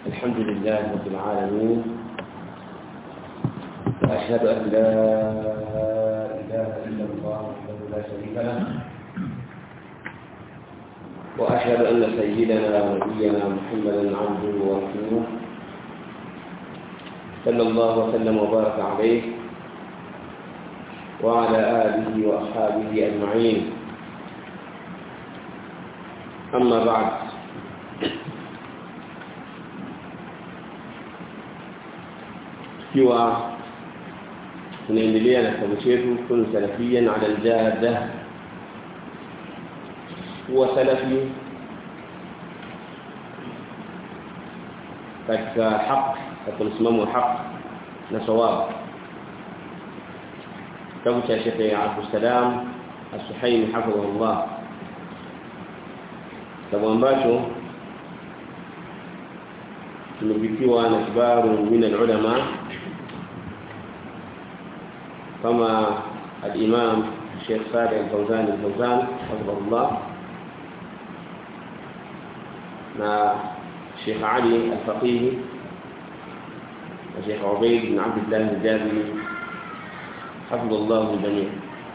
الحمد لله رب العالمين وأشهد أن لا إله إلا الله وحده لا شريك له وأشهد أن سيدنا ونبينا محمدا عبده ورسوله صلى الله وسلم وبارك عليه وعلى آله وأصحابه أجمعين أما بعد ikiwa tunaendelea na kitabu chetu kun salafiyan ala aljada huwa salafi katika haq katika msimamo wa haq na sawab kitabu cha Sheikh Abdul Salam As-Suhaimi hafidhahullah kitabu ambacho tumepitiwa na kibaru min al-ulama كما الإمام الشيخ صالح الفوزان الفوزان حفظه الله مع الشيخ علي الفقيه والشيخ عبيد بن عبد الله الجابري حفظ الله الجميع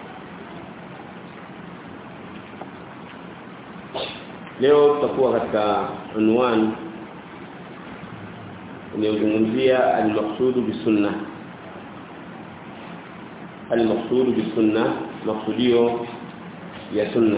leo tutakuwa katika unwani inayozungumzia al-maqsudu bisunna المقصود بالسنه مقصوديو يا سنه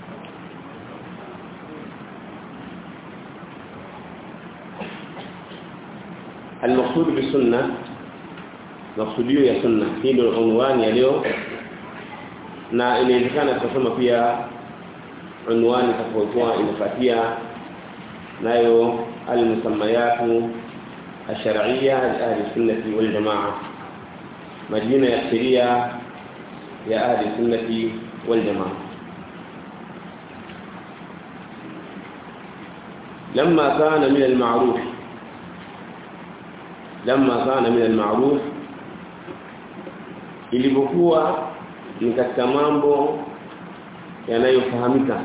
المقصود بالسنه مقصوديو يا سنه hii ndio unwani ya leo na inawezekana kusoma pia unwani tofauti inafuatia nayo al-musammayatu الشرعيه لاهل السنه والجماعه مدينة يسرية يا أهل السنة والجماعة لما كان من المعروف لما كان من المعروف ilipokuwa ni katika mambo yanayofahamika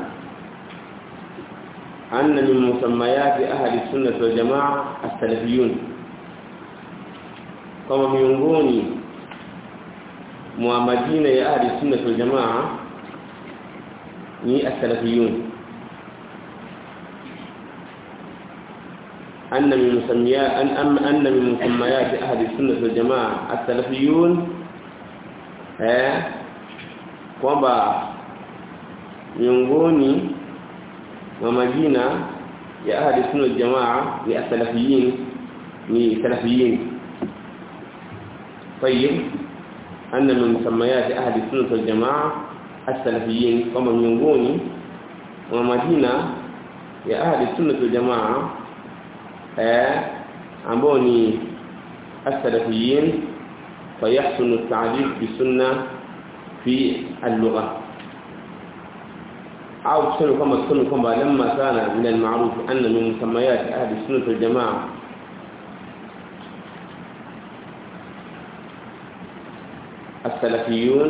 anna min musammayati ahli sunnah wal jamaa as-salafiyun kama miongoni mwa majina ya ahli sunna wal jamaa ni as-salafiyun anna min musammayat an am anna min musammayat ahli sunna wal jamaa as-salafiyun eh kwamba miongoni mwa majina ya ahli sunna wal jamaa ni as-salafiyin ni salafiyin طيب أن من مسميات أهل السنة والجماعة السلفيين كما miongoni mwa majina ya ahli sunna wal jamaa eh ambao ni as-salafiyin fayahsunu at-ta'rif bi sunna fi al-lugha au tuseme kama tuseme kwamba lamma kana min al-ma'ruf anna min musammayat ahli sunna wal jamaa السلفيون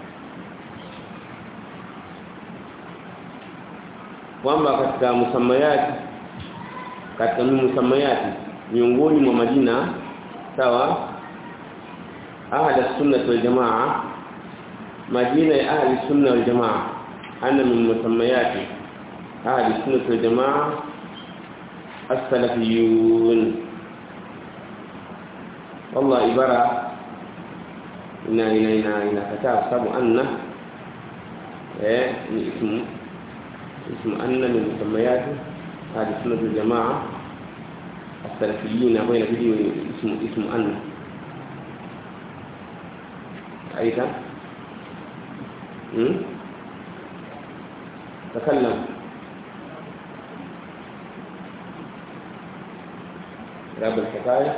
kwamba katika musammayati katika musammayati miongoni mwa majina sawa ahli sunna wal jamaa majina ya ahli sunna wal jamaa ana min musammayati ahli sunna wal jamaa as-salafiyun والله ibara ina ina ina inakataa sababu anna eh ni ismu ismu anna min musammayat hadi sunna wal jamaa as-salafiyyin ambayo inabidi ismu ismu anna aidha hmm تكلم راب الحكايه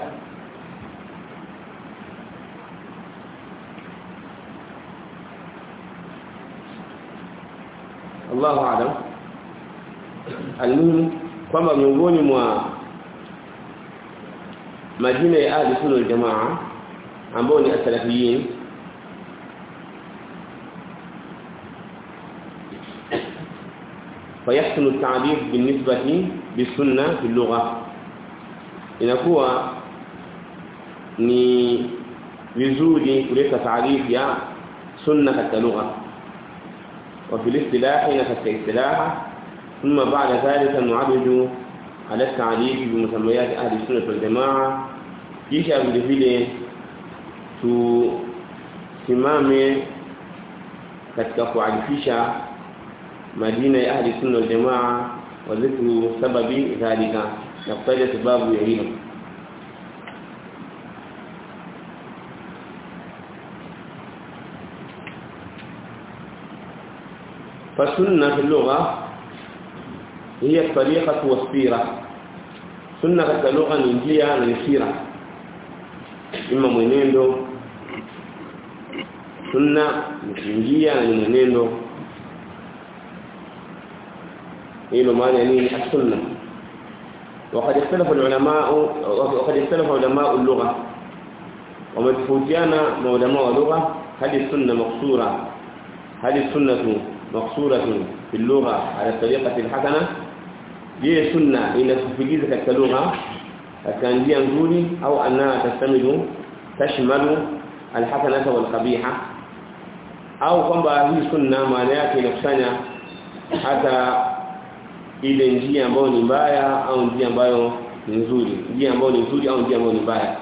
Allahu a'lam almuhimu kwamba miongoni mwa majina ya ahli sunna wal jamaa ambao ni asalafiyin فيحسن التعبير بالنسبة بالسنة في اللغة inakuwa ni vizuri kuleta taarifu ya sunna katika lugha وفي الاصطلاح نفس الاصطلاح ثم بعد ذلك نعرج على التعريف بمسميات اهل السنه والجماعه kisha vile vile tusimame katika kuarifisha majina ya ahli sunna wal jamaa wa dhikru sababi dhalika na kutaja sababu ya hilo فالسنه في اللغه هي الطريقه والسيره سنه katika lugha ni njia na sira ima mwenendo sunna ni njia na mwenendo hilo maana nini as-sunna وقد اختلف العلماء وقد اختلف علماء اللغه ومتفوتيانا علماء اللغه هل السنه مقصوره هل السنه مقصوره في اللغه على الطريقه الحسنه je sunna inatufikiza katika lugha katika njia nzuri au anna tastamidu tashmalu alhasanata walqabiha au kwamba hii sunna maana yake inakusanya hata ile njia ambayo ni mbaya au njia ambayo ni nzuri njia ambayo ni nzuri au njia ambayo ni mbaya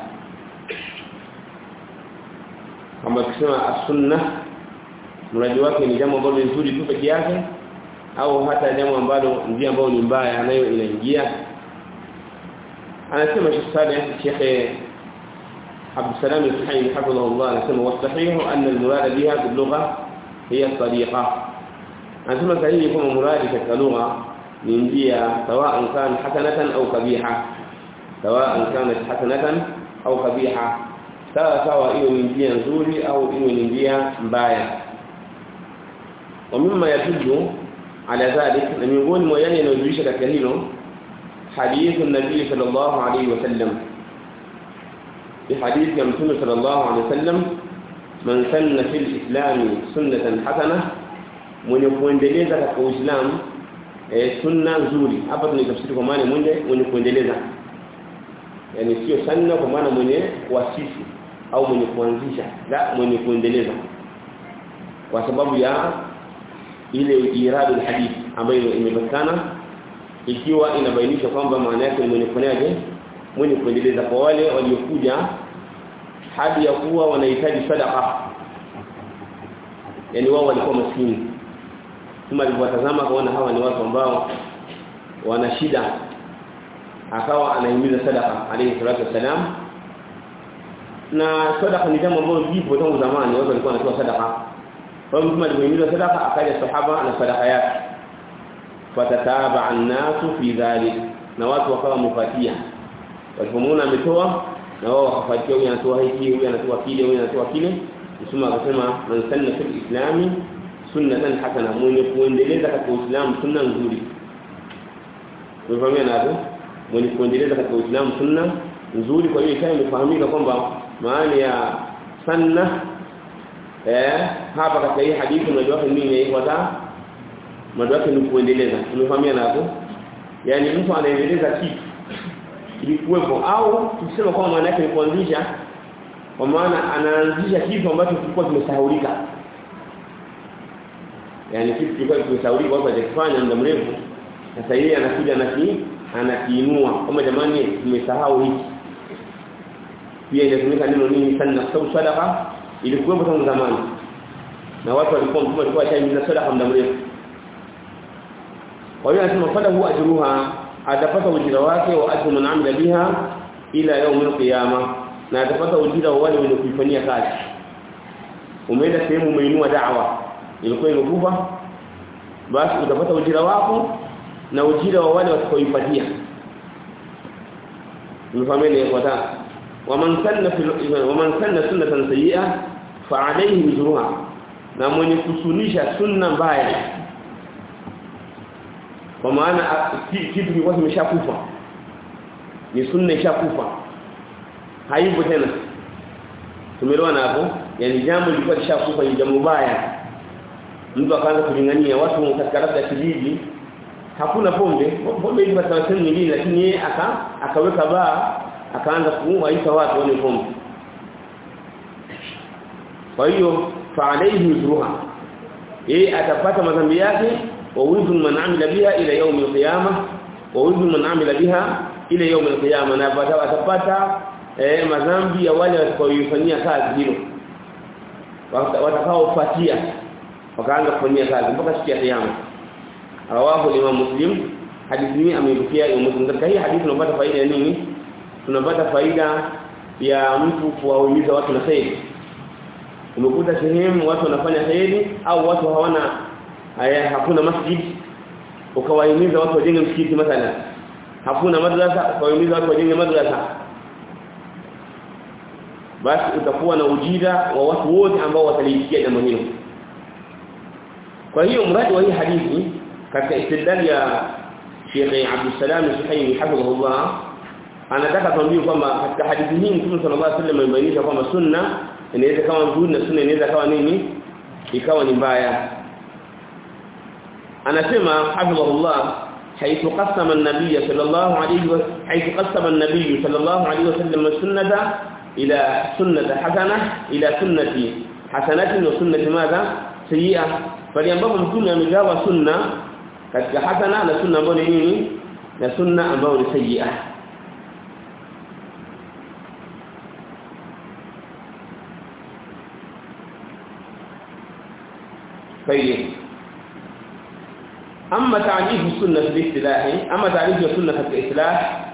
kama tukisema as-sunna mradi wake ni jambo ambalo ni nzuri tu peke yake au hata jambo ambalo njia ambayo ni mbaya nayo inaingia anasema Sheikh Saleh Sheikh Abdul Salam Al-Hayy hafidhahullah anasema wasahihu anna al-murad biha bil lugha hiya tariqa anasema sahihi kama muradi katika lugha ni njia sawa kan hasanatan au kabiha sawa kanat hasanatan au kabiha sawa sawa hiyo ni njia nzuri au hiyo ni njia mbaya ومما يدل على ذلك لم يقول ما يعني ينجيش katika hilo حديث النبي صلى الله عليه وسلم في حديث يمتون صلى الله عليه وسلم من سن في الإسلام سنة حسنة mwenye kuendeleza katika Uislamu e, sunna nzuri hapa tunatafsiri kwa maana mwenye mwenye kuendeleza yani sio sunna kwa maana mwenye kuasisi au mwenye kuanzisha la mwenye kuendeleza kwa sababu ya ile iradu hadith ambayo imepatikana ikiwa inabainisha kwamba maana yake mwenye kufanyaje mwenye kuendeleza kwa wale waliokuja hadi ya kuwa wanahitaji sadaqa yani wao walikuwa maskini kama alivyotazama kaona hawa ni watu ambao wana shida akawa anahimiza sadaqa alayhi salatu wasalam na sadaqa ni jambo ambalo lipo tangu zamani watu walikuwa wanatoa sadaqa kwa hivyo mtume alihimiza sadaqa akaja sahaba na sadaqa yake fatataba an-nasu fi dhalik na watu wakawa wamefuatia walipomwona ametoa na wao wakafuatia huyu anatoa hiki huyu anatoa kile huyu anatoa kile mtume akasema man sanna fil islami sunnatan hasana mwenye kuendeleza katika uislamu sunna nzuri tumefahamia hapo mwenye kuendeleza katika uislamu sunna nzuri kwa hiyo ikawa imefahamika kwamba maana ya sanna eh hapa katika hii hadithi unajua wake nini inaitwa mada wake ni kuendeleza tumefahamia hapo yani mtu anaendeleza kitu ilikuwepo au tukisema kwamba maana yake ni kuanzisha kwa maana anaanzisha kitu ambacho kilikuwa kimesahaulika yani kitu kilikuwa kimesahaulika watu hajakifanya muda mrefu sasa yeye anakuja anaki anakiinua kama jamani tumesahau hiki pia inatumika neno nini sana kwa sadaqa ilikuwepo tangu zamani na watu walikuwa mtume alikuwa achaimiza sadaqa muda mrefu kwa hiyo anasema fala huwa ajruha atapata ujira wake wa ajru man amila biha ila yaum alqiyama na atapata ujira wa wale wenye kuifanyia kazi umeenda sehemu umeinua da'wa ilikuwa imekufa basi utapata ujira wako na ujira wa wale watakaoipatia mfameni kwa ta waman sanna waman sanna sunnatan sayyi'a fa alayhi wizruha na mwenye kusunisha sunna mbaya kwa maana kitu kilikuwa kimeshakufa ni sunna ishakufa haipo tena tumeelewana hapo yani jambo lilikuwa lishakufa ni jambo baya mtu akaanza kulingania watu katika labda kijiji hakuna pombe pombe ilikuwa sehemu nyingine lakini yeye aka akaweka baa akaanza kuwaita watu wale pombe kwa hiyo fa alayhi wizruha yeye atapata madhambi yake wa wizru man amila biha ila yawm al-qiyamah wa wizru man amila biha ila yawm al-qiyamah na atapata eh madhambi ya wale watakaoifanyia kazi hilo watakaofuatia wakaanza kufanyia kazi mpaka siku ya kiyama rawahu imam muslim hadithi hii ameibukia Imam Muslim katika hii hadithi tunapata faida ya nini tunapata faida ya mtu kuwahimiza watu na kheri umekuta sehemu watu wanafanya kheri au watu hawana haya hakuna masjid ukawahimiza watu wajenge msikiti mathalan hakuna madrasa ukawahimiza watu wajenge madrasa basi utakuwa na ujira wa watu wote ambao wataliikia jambo hilo kwa hiyo mradi wa hii hadithi katika istidlal ya Sheikh Abdul Salam Suhaimi hafidhahullah anataka tuambie kwamba katika hadithi hii Mtume sallallahu alaihi wasallam amebainisha kwamba sunna inaweza kama nzuri na sunna inaweza kawa nini ikawa ni mbaya anasema hafidhahullah حيث قسم النبي صلى الله عليه وسلم حيث قسم النبي صلى الله عليه وسلم السنه الى سنه حسنه الى سنه حسنه وسنه ماذا سيئه فليambapo mtume amegawa sunna katika hasana na sunna ambayo ni nini na sunna ambayo ni sayyi'a طيب اما تعريف السنه في الاصطلاح اما تعريف السنه في الاصطلاح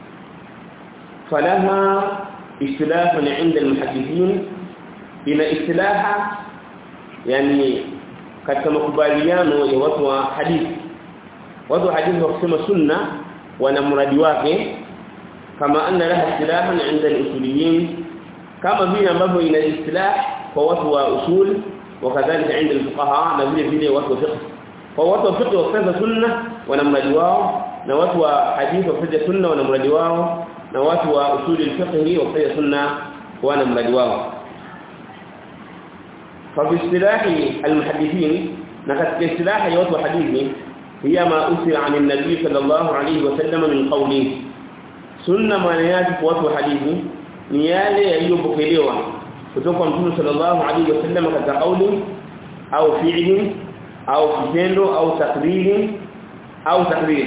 فلها اختلاف عند المحدثين الى اصطلاح يعني katika makubaliano ya watu wa hadithi watu wa hadithi wakisema sunna wana mradi wake kama anna laha istilahan 'inda al-usuliyin kama vile ambavyo ina istilah kwa watu wa usul wakadhalika 'inda al-fuqaha na vile vile watu wa fiqh kwa watu wa fiqh wakisema sunna wana mradi wao na watu wa hadithi wakisema sunna wana mradi wao na watu wa usuli al-fiqh wakisema sunna wana mradi wao ففي اصطلاح المحدثين نكت اصطلاح يوت حديث هي ما أثر عن النبي صلى الله عليه وسلم من قوله سنة ما ياتي وت حديث نياله يليopokelewa kutoka mtume sallallahu alayhi wasallam katika kauli au fi'li au kitendo au takriri au takrir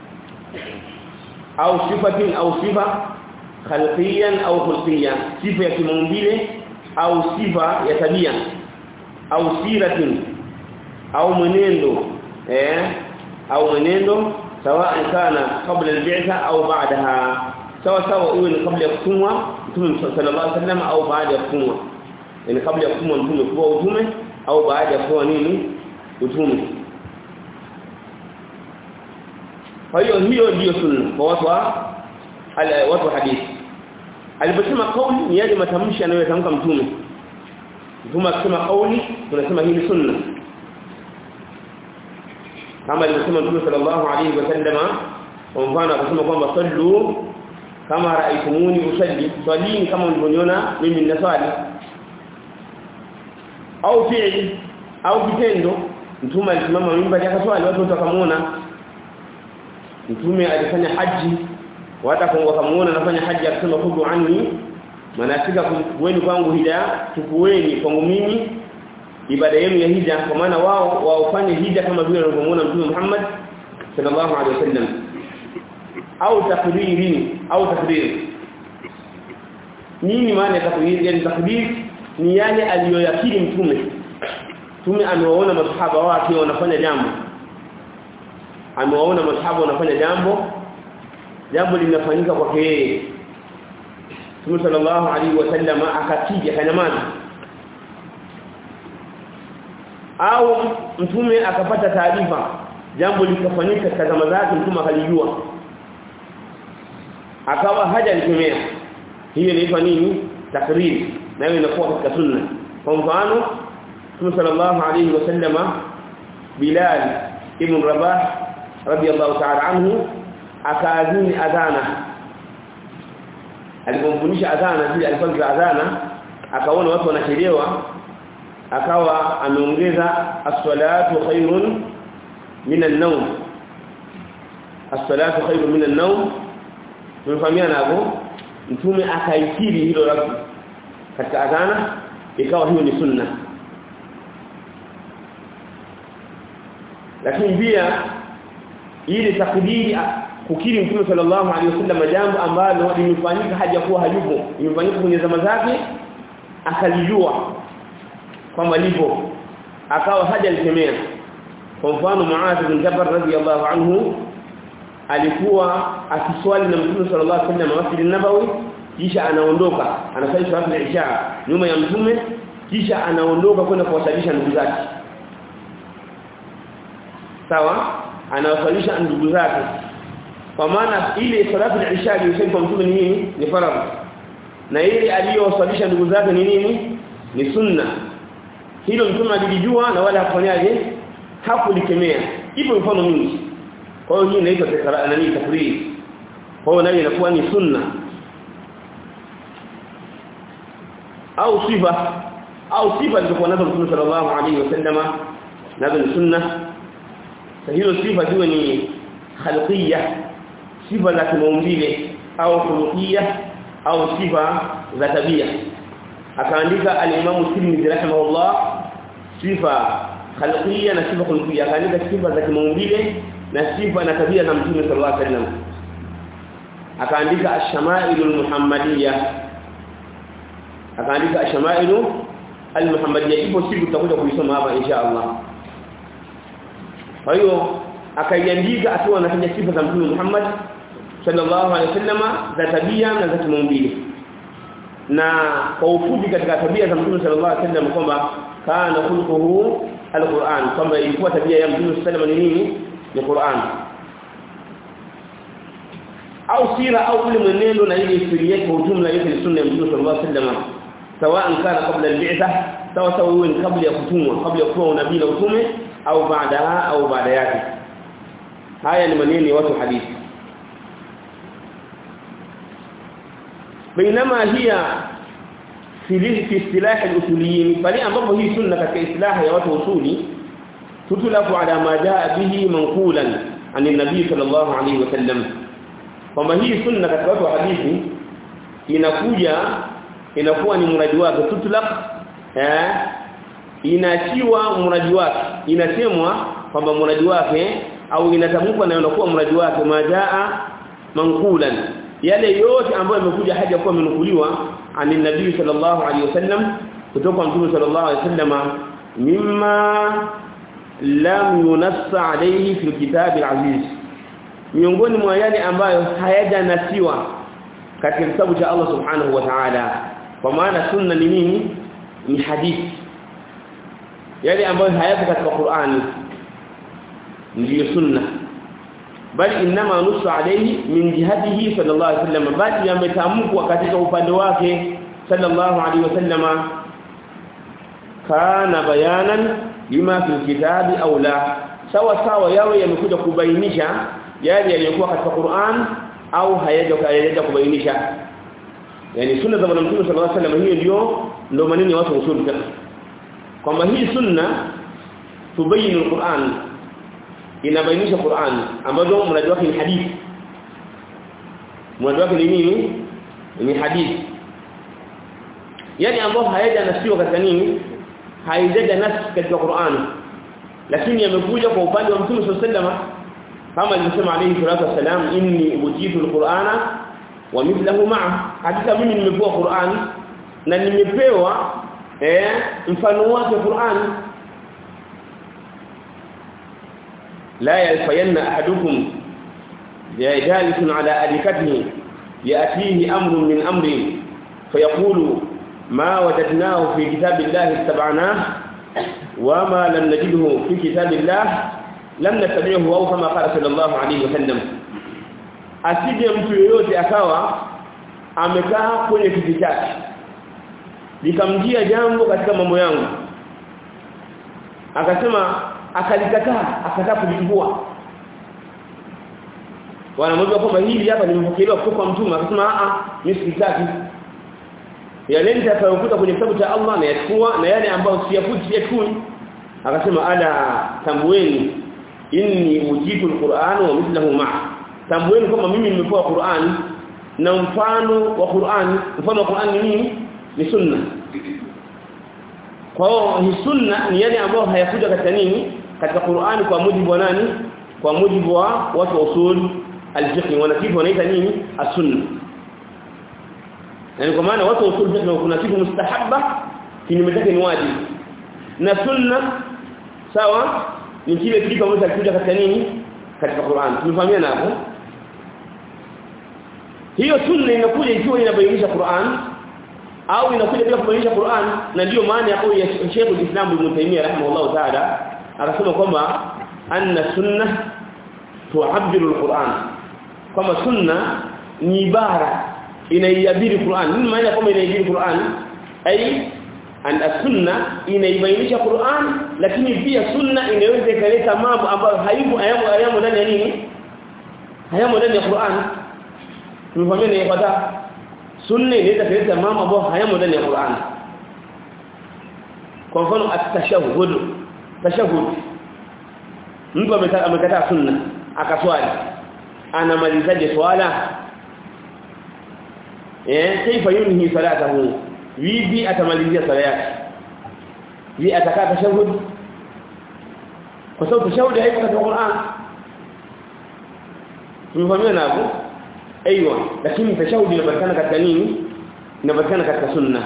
au sifatin au sifa khalqiyan au khulqiyan sifa ya kimaumbile au sifa ya tabia au siratin au mwenendo eh au mwenendo sawa kana kabla al-bi'tha au ba'daha sawa sawa iwe ni kabla ya kutumwa mtume sallallahu alaihi wasallam au baada ya kutumwa yani kabla ya kutumwa mtume kwa utume au baada ya kuwa nini utume kwa hiyo hiyo ndiyo sunna kwa watu wa watu hadithi aliposema kauli ni yale matamshi anayotamka mtume mtume akisema kauli tunasema hii ni sunna kama alivyosema mtume sallallahu alaihi wasallama kwa mfano akasema kwamba sallu kama raaitumuni usalli swalini kama mlivyoniona mimi ninaswali au fi'li au kitendo mtume alisimama mimba akaswali watu wakamuona mtume alifanya haji watu wakamuona anafanya haji akisema kudu anni manasika kuweni kwangu hija tukuweni kwangu mimi ibada yenu ya hija kwa maana wao waofanye hija kama vile walivyomuona mtume Muhammad sallallahu alaihi wasallam au takdiri au takdiri nini maana ya takdiri yani takdiri ni yale aliyoyakiri mtume mtume amewaona masahaba wake wanafanya jambo amewaona masahaba wanafanya jambo jambo linafanyika kwake yeye Mtume sallallahu alaihi wasallam akatija kanyamaza au mtume akapata taarifa jambo likafanyika katika zama zake mtume akalijua akawa haja likemea hiyo inaitwa nini takriri nayo inakuwa katika sunna kwa mfano Mtume sallallahu alaihi wasallam Bilal ibn Rabah radiyallahu ta'ala anhu akaadhini adhana alipomfundisha adhana zile alifanya adhana akaona watu wanachelewa akawa ameongeza as-salatu khairun min an-nawm as-salatu khairun min an-nawm tumefahamiana hapo mtume akaikiri hilo rabbi katika adhana ikawa hiyo ni sunna lakini pia ili takdiri kukiri mtume sallallahu alaihi wasallam jambo ambalo limefanyika hajakuwa hayupo limefanyika kwenye zama zake akalijua kwamba lipo akawa hajalikemea kwa mfano Muadh bin Jabal radhiyallahu anhu alikuwa akiswali na Mtume sallallahu alaihi wasallam Masjid an-Nabawi kisha anaondoka anasali swala ya Isha nyuma ya Mtume kisha anaondoka kwenda kuwasalisha ndugu zake sawa anawasalisha ndugu zake kwa maana ile salatu ya Isha iliyosema kwa Mtume ni nini ni faradhi na ile aliyowasalisha ndugu zake ni nini ni sunna hilo Mtume alijua na wala hakufanyaje hakulikemea ipo mfano mingi kwa hiyo hii inaitwa nani takrir kwa hiyo nayo inakuwa ni sunna au sifa au sifa zilizokuwa nazo Mtume sallallahu alaihi wasallama nazo ni sunna hilo sifa ziwe ni khalqiyya sifa za kimaumbile au khuluqiyya au sifa za tabia akaandika al-Imam Tirmidhi rahimahullah sifa khalqiyya na sifa khuluqiyya akaandika sifa za kimaumbile na sifa na tabia za Mtume sallallahu alaihi wasallam akaandika ash-shama'il al-muhammadiyya akaandika ash-shama'il al-muhammadiyya ipo siku tutakuja kuisoma hapa insha Allah kwa hiyo akaiandika akiwa anataja sifa za Mtume Muhammad sallallahu alaihi wasallam za tabia na za kimaumbile na kwa ufupi katika tabia za Mtume sallallahu alaihi wasallam kwamba kana khuluquhu alquran kwamba ilikuwa tabia ya Mtume sallallahu alaihi wasallam ni nini ni Qur'an au sira au ule mwenendo na ile historia kwa ujumla yote ni sunna ya Mtume sallallahu alaihi wasallam sawaan kana kabla al-bi'tha sawa sawa huwa kabla ya kutumwa kabla ya kuwa unabii na utume au baadaha au baada yake haya ni maneno ya watu hadithi بينما هي في في اصطلاح الاصوليين bali ambapo hii sunna katika istilaha ya watu usuli tutulafu ala ma jaa bihi manqulan an nabii sallallahu alayhi wasallam kwamba hii sunna katika watu wa hadithi inakuja inakuwa ni mradi wake tutulaq eh inachiwa mradi wake inasemwa kwamba mradi wake au inatamkwa na inakuwa mradi wake majaa manqulan yale yote ambayo yamekuja haja kuwa amenukuliwa ani nabii sallallahu alaihi wasallam kutoka mtume sallallahu alaihi wasallam mimma lam yunassa alayhi fi kitab al-aziz miongoni mwa yale ambayo hayajanasiwa katika kitabu cha Allah subhanahu wa ta'ala kwa maana sunna ni nini ni hadithi yale ambayo hayapo katika Qur'ani ndiyo sunna bali inma nusu alayhi min jihatihi sallallahu alayhi wasallam bali yametamkwa katika upande wake sallallahu alayhi wasallam kana bayanan lima fi kitabi au la sawa sawa yawe yamekuja kubainisha yale yaliyokuwa katika Qur'an au hayaja kubainisha yani sunna za Mtume sallallahu alayhi wasallam hiyo ndio ndio maneno ya watu usuli kwamba hii sunna tubayinu al-Qur'an inabainisha Qur'an ambazo mradi wake ni hadithi mradi wake ni nini ni hadithi yani ambao hayaja nasiwa katika nini haijaja nasi katika Qur'an lakini yamekuja kwa upande wa Mtume sallallahu alaihi wasallam kama alivyosema alayhi salatu wasalam inni utitu alqur'ana wa mithluhu ma'a hakika mimi nimepewa Qur'an na nimepewa eh mfano wake Qur'an لا يلفين احدكم جالس على اريكته ياتيه امر من امر فيقول ما وجدناه في كتاب الله اتبعناه وما لم نجده في كتاب الله لم نتبعه او كما قال صلى الله عليه وسلم asije mtu yoyote akawa amekaa kwenye kiti chake likamjia jambo katika mambo yangu akasema akalikataa akataa kulichukua wanamwambia kwamba hili hapa nimepokelewa kutoka kwa mtume akasema a a mimi sitaki yale nitakayokuta kwenye kitabu cha Allah na yachukua na yale ambayo siyafuti siyachukui akasema ala tambueni inni ujitu alquran wa mithluhu ma tambueni kama mimi nimepewa Qur'an na mfano wa Qur'an mfano wa Qur'an ni nini ni sunna kwa hiyo hii sunna ni yale ambayo hayakuja katika nini katika Qur'an kwa mujibu wa nani kwa mujibu wa watu wa usul al-fiqh wanakifu wanaita nini as-sunna yani kwa maana watu wa usul fiqh kuna kitu mustahabba kinyume chake ni wajibu na sunna sawa ni kile kitu ambacho kilikuja katika nini katika Qur'an tumefahamiana hapo hiyo sunna inakuja ikiwa inabainisha Qur'an au inakuja bila kubainisha Qur'an na ndio maana ya kauli ya Sheikh al-Islam Ibn Taymiyyah rahimahullah ta'ala akasema kwamba anna sunna tu'abbiru al-Qur'an kama sunna ni ibara inaiabiri Qur'an nini maana kama inaiabiri Qur'an ai and sunna inaibainisha Qur'an lakini pia sunna inaweza ikaleta mambo ambayo haipo hayamo ndani ya nini hayamo ndani ya Qur'an tumefahamia ni kwamba sunna inaweza kuleta mambo ambayo hayamo ndani ya Qur'an kwa mfano at-tashahhud tashahhud mtu amekataa sunna akaswali anamalizaje swala eh kaifa yunhi salatahu vipi atamalizia swala yake je atakaa tashahhud kwa sababu tashahhud haipo katika Qur'an tumefahamia hapo aiywa lakini tashahudi inapatikana katika nini inapatikana katika sunna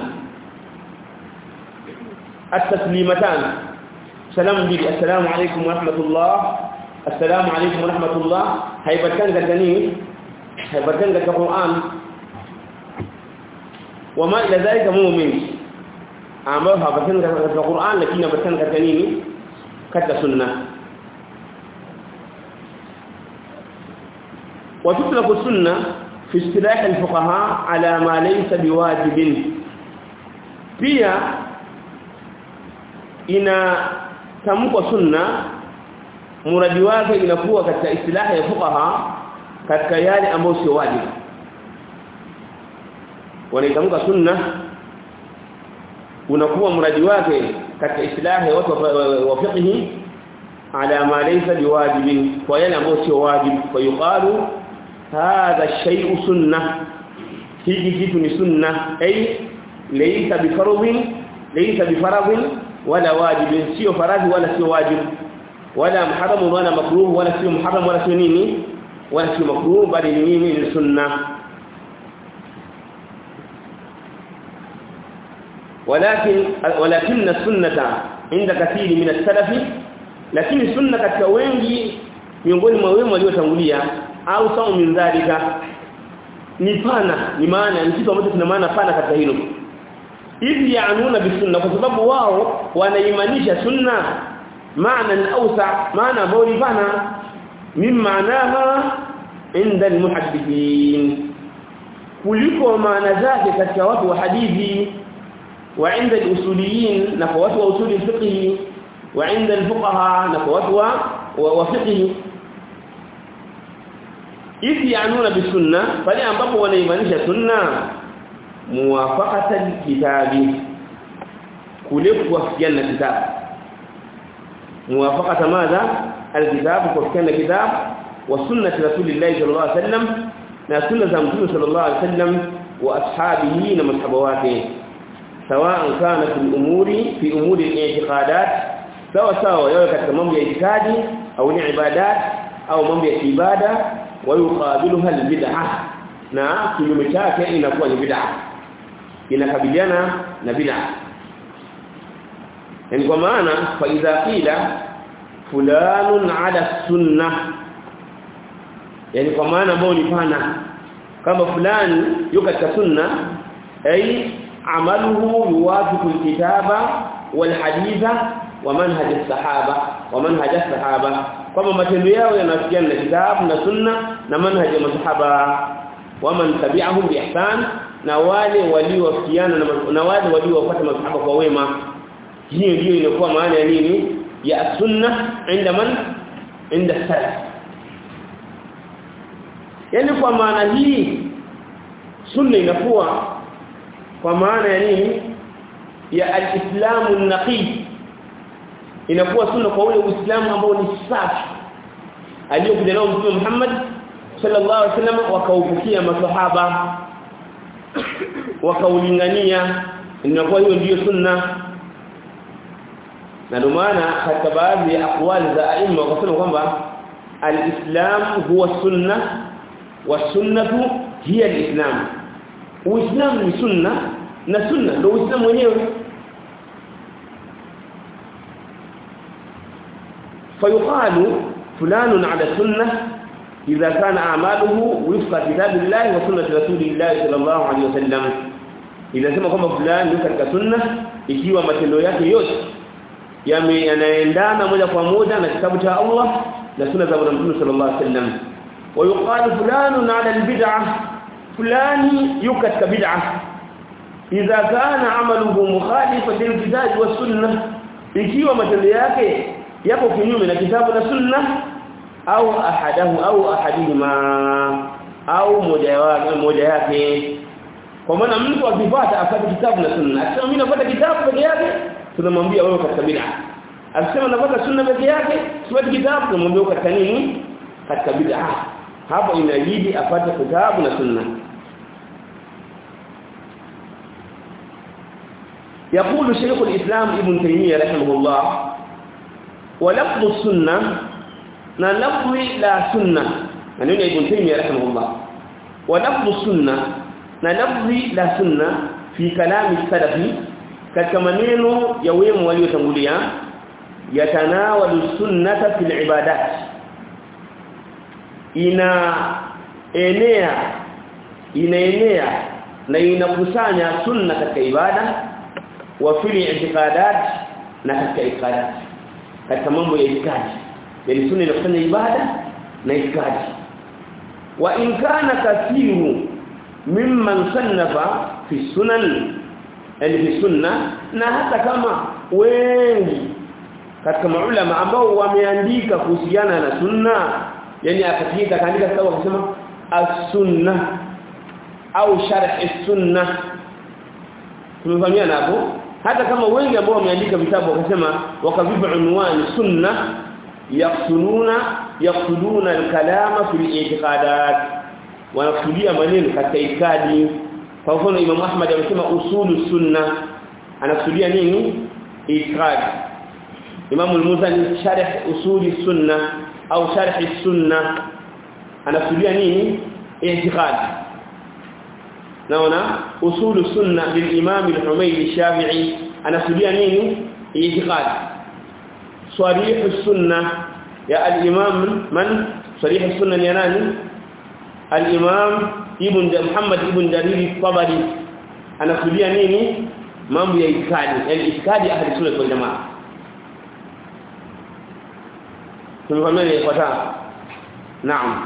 at-taslimatan salamu bibi assalamu alaykum wa rahmatullah assalamu alaykum wa rahmatullah haipatikani katika nini haipatikani katika Qur'an wama ila dhalika mu'min ambao hapatikani katika Qur'an lakini inapatikana katika nini katika sunna وتطلق السنة في اصطلاح الفقهاء على ما ليس بواجب pia ina tamko sunna muradi wake inakuwa katika istilahi ya fuqaha katika yale ambayo sio wajibu wanaitamka sunna unakuwa muradi wake katika istilahi ya watu wa fiqh ala ma laysa biwajibin kwa yale ambayo sio wajibu kwa yuqalu hadha shay'u sunnah hiki kitu ni sunna ay laysa bifaradhin laysa bifaradhin wala wajibin sio faradhi wala sio wajibu wala muharram wala makruh wala sio muharram wala sio nini wala sio makruh bali ni nini ni sunna ولكن ولكن السنه عند كثير من السلف lakini sunna katika wengi miongoni mwa wema waliotangulia au sawa min dhalika ni pana ni maana ni kitu ambacho kina maana pana katika hilo hivi yaanuna bisunna kwa sababu wao wanaimanisha sunna maana ausa maana ambayo ni pana min maanaha inda almuhaddithin kuliko maana zake katika watu wa hadithi wa inda alusuliyin na kwa watu wa usuli fiqh wa inda alfuqaha na kwa watu wa fiqh hivi yaanuna bisunna pale ambapo wanaimanisha sunna muwafaqatan kitabi kule kuwafikiana na kitabu muwafaqata madha alkitabu kuwafikiana kitabu wa sunnati rasulillahi sallallahu alaihi wasallam na sunna za mtume sallallahu alaihi wasallam wa ashabihi na masahaba wake sawa kana fi umuri fi umuri al-i'tiqadat sawa sawa yawe katika mambo ya itikadi au ni ibadat au mambo ya ibada wayuqabiluha albid'ah na kinyume chake inakuwa ni bid'ah inakabiliana na bid'ah yani kwa maana fa idha qila fulanun ala sunnah yani kwa maana ambao ni pana kama fulani yuko katika sunna ay amaluhu yuwafiqu alkitaba walhaditha wa manhaj as-sahaba wa manhaj as-sahaba kwamba matendo yao yanafikiana na kitabu na sunna na manhaji ya masahaba waman tabi'ahum bi ihsan na wale waliowafikiana na wale waliowafuata masahaba kwa wema hiyo ndio inakuwa maana ya nini ya sunna inda man inda salaf yani kwa maana hii sunna inakuwa kwa maana ya nini ya al-islamu an-naqi inakuwa sunna kwa ule uislamu ambao ni safi aliyokuja nao mtume Muhammad sallallahu alaihi wasallam wakaufikia maswahaba wakaulingania inakuwa hiyo ndiyo sunna na ndio maana katika baadhi ya akwali za aima wakasema kwamba al-islam huwa sunna wa sunnatu hiya al-islam uislamu ni sunna na sunna ndio uislamu wenyewe فيقال فلان على السنه إذا كان أعماله وفق كتاب الله وسنة رسول الله صلى الله عليه وسلم إذا sema kwamba fulani yuko katika sunna ikiwa matendo yake yote yanaendana moja kwa moja na kitabu cha Allah na sunna za Mtume sallallahu alaihi wasallam ويقال فلان على البدعه fulani yuko katika bid'ah idha kana amaluhu mukhalifan lilkitab was sunnah ikiwa matendo yake yapo kinyume na kitabu na sunna au ahadahu au ahadihima au moja wake moja yake kwa maana mtu akifuata afate kitabu na sunna akisema mimi nafuata kitabu peke yake tunamwambia wewe katika bid'a akisema nafuata sunna peke yake sifuati kitabu tunamwambia katika nini katika bid'a hapo inabidi afate kitabu na sunna يقول شيخ الإسلام ابن تيمية رحمه الله ولفظ السنة na lafzi la sunna maneno ya Ibn Taymiyyah rahimahullah wa lafzu sunna na lafzi la sunna fi kalami salafi katika maneno ya wema waliotangulia yatanawalu sunnata fil ibadat ina enea inaenea na inakusanya sunna katika ibada wa fil i'tiqadat na katika itikadi katika mambo ya itikadi yani sunna inafanya ibada na itikadi wa in kana kathiru mimman sannafa fi sunan yani fi sunna na hata kama wengi katika maulama ambao wameandika kuhusiana na sunna yani akatika kaandika kitabu akisema as-sunna au sharh as-sunna tumefahamiana hapo hata kama wengi ambao wameandika vitabu wakasema wakavipa unwani sunna yaqsuluna yaqsuluna al-kalama fi al-i'tiqadat wanakusudia maneno katika itikadi kwa mfano Imam Ahmad amesema usulu sunna anakusudia nini itikadi Imam al-Muzani sharh usuli sunna au sharh sunna anakusudia nini i'tiqadi naona usulu sunna lil-Imam al-Humaydi al-Shafi'i anakusudia nini i'tiqadi صريح السنة يا الإمام من صريح السنة يا ناني الإمام ابن محمد ابن جرير الطبري أنا كليا نيني mambo ya itikadi yani itikadi ahli sunna wal jamaa tumefahamia ifuatayo naam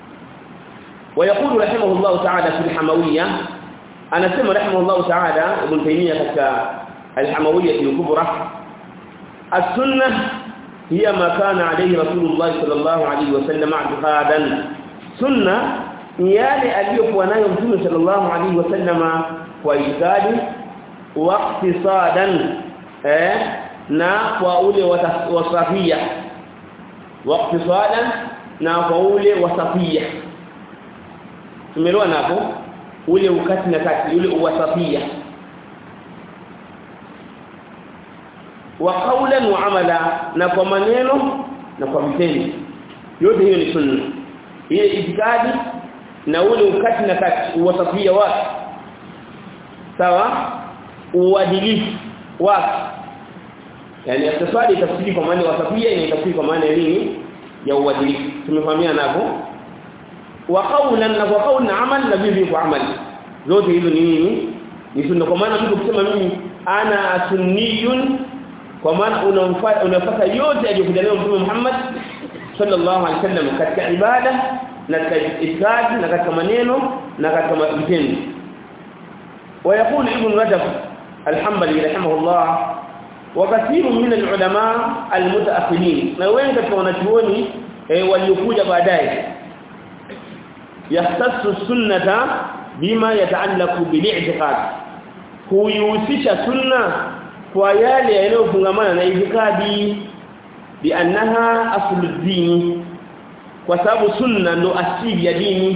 ويقول رحمه الله تعالى في الحموية أنا سمع رحمه الله تعالى ابن تيمية كتا الحموية الكبرى السنة هي ما كان عليه رسول الله صلى الله عليه وسلم اعتقادا سنة yale aliyokuwa nayo mtume sallallahu alaihi wasallama kwa itikadi waqtisadan eh na kwa ule wasafia waqtisadan na kwa ule wasafia tumeelewa napo ule ukati na kati ule uwasafia wa qawlan wa amala na kwa maneno na kwa vitendo yote hiyo ni sunna ile itikadi na ule ukati na kati uwasafia wake sawa uadilifu wake yani akiswali tafsiri kwa maana wasafia ni tafsiri kwa maana nini ya uadilifu tumefahamiana hapo wa qawlan na kwa qawlan amal na vivi kwa amali zote hizo ni nini ni sunna kwa maana mtu kusema mimi ana sunniyun kwa maana unamfuata unafuata yote aliyokuja nayo Mtume Muhammad sallallahu alaihi wasallam katika ibada na katika itikadi na katika maneno na katika vitendo ويقول ابن رجب الحنبلي رحمه الله وكثير من العلماء المتأخرين na wengi katika wanachuoni waliokuja baadaye yahtassu sunnata bima yataallaqu bil-i'tiqad huyusisha sunna kwa yale yanayofungamana na itikadi biannaha asluddin kwa sababu sunna ndo asili ya dini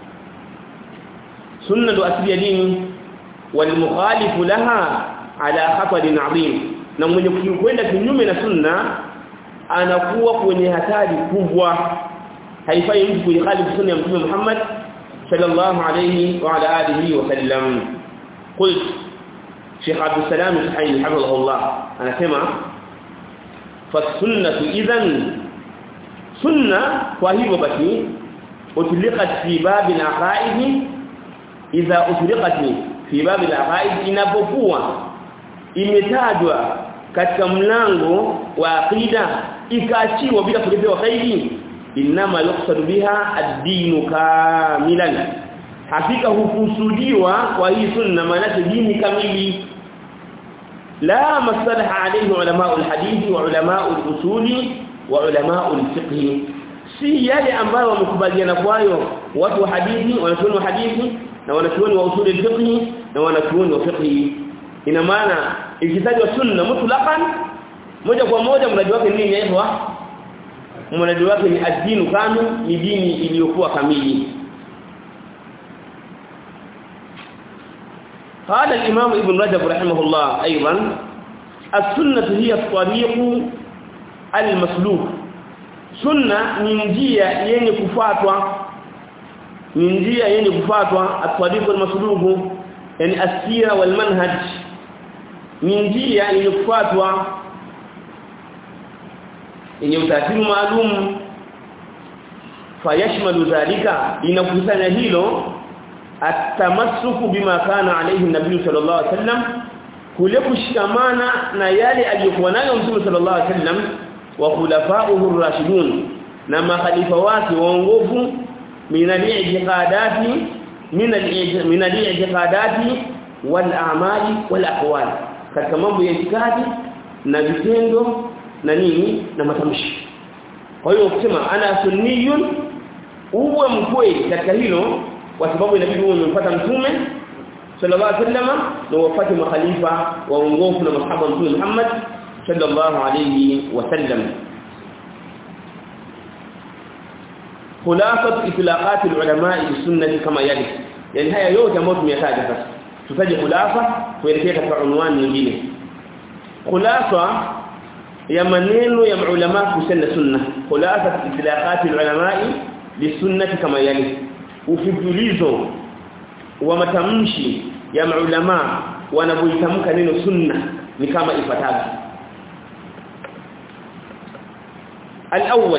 sunna ndo asili ya dini walmukhalifu laha ala khatarin adhim na mwenye kwenda kinyume na sunna anakuwa kwenye hatari kubwa haifai mtu kuikhalifu sunna ya mtume Muhammad sallallahu alayhi wa ala alihi wa sallam qult Sheikh Abdul Salam Al-Hayy hafidhahullah anasema fasunnatu idhan sunna kwa hivyo basi utliqat fi babil aqaid idha utliqat fi babil aqaid inapokuwa imetajwa katika mlango wa aqida ikaachiwa bila kuletewa kaidi inma yuqsadu biha ad-din kamilan hakika hukusudiwa kwa hii sunna maana dini kamili la masalaha alayhi ulama al-hadith wa ulama al-usul wa ulama al-fiqh si yale ambayo wamekubaliana kwayo watu wa hadithi wanachuoni wa hadithi na wanachuoni wa usul al-fiqh na wanachuoni wa fiqh ina maana ikitajwa sunna mutlaqan moja kwa moja mradi wake nini yaitwa mradi wake ni ad-dinu kamil ni dini iliyokuwa kamili قال الإمام ابن رجب رحمه الله أيضا السنة هي الطريق المسلوك سنة من njia yenye kufuatwa ni njia yenye kufuatwa at-tariq al-masluk yani as-sira wal manhaj ni njia yenye kufuatwa yenye utaratibu maalum fayashmalu dhalika inakusanya hilo atamassuku bima kana alayhi nabii sallallahu alaihi wasallam kule kushikamana na yale aliyokuwa nayo mtume sallallahu alaihi wasallam wa khulafa'uhu ar-rashidun na makhalifa wake waongofu min al-i'tiqadati min al-i'tiqadati wal a'mali wal aqwal katika mambo ya itikadi na vitendo na nini na matamshi kwa hiyo ukisema ana sunniyun uwe mkweli katika hilo kwa sababu inabidi uwe umempata mtume sallallahu alaihi wasallam na wafate makhalifa waongofu na masahaba mtume Muhammad sallallahu alaihi wasallam خلاصه اطلاقات العلماء بالسنه كما يلي yani haya yote ambayo tumeyataja sasa tutaje khulasa kuelekea katika unwani nyingine khulasa ya maneno ya ulama kuhusiana sunna khulasa itlaqat ulama bisunnati kama yali ufifulizo wa matamshi ya maulama wanapoitamka neno sunna ni kama ifuatavyo al-awwal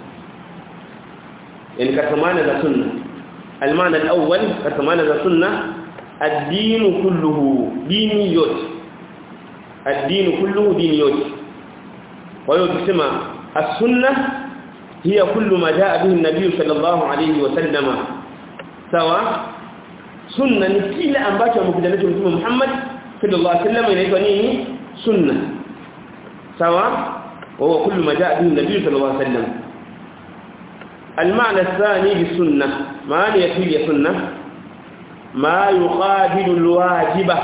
yani katika maana za sunna المعنى الأول كما ذا سنة الدين كله دين يوت الدين كله دين يوت وهو تسمى السنة هي كل ما جاء به النبي صلى الله عليه وسلم سواء سنة نكيل أنباته ومكدنته مكتوب محمد صلى الله عليه وسلم inaitwa nini sunna sawa وهو كل ما جاء به النبي صلى الله عليه وسلم المعنى الثاني بالسنة معنى يفيد سنة ما يقابل الواجبة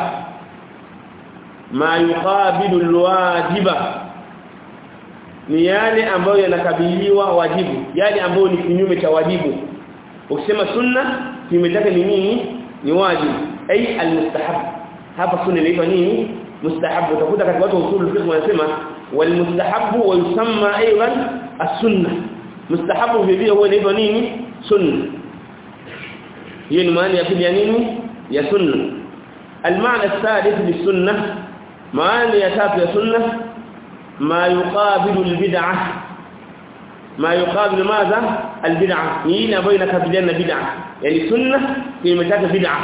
ما يقابل الواجبة ni yale ambayo yanakabiliwa wajibu yale ambayo ni kinyume cha wajibu ukisema sunna kinyume chake ni nini ni wajibu ai almustahab hapa sunna inaitwa nini mustahab utakuta katika watu usul fiqh wanasema walmustahabu wa yusamma aidan as-sunnah mustahabu vile huwa inaitwa nini sunna hiyo ni maana ya pili ya nini ya sunna المعنى الثالث للسنه معنى ya tatu ya sunna ما يقابل البدعه ما يقابل ماذا البدعه هي ambayo inakabiliana bid'ah yani sunna imetaka bid'ah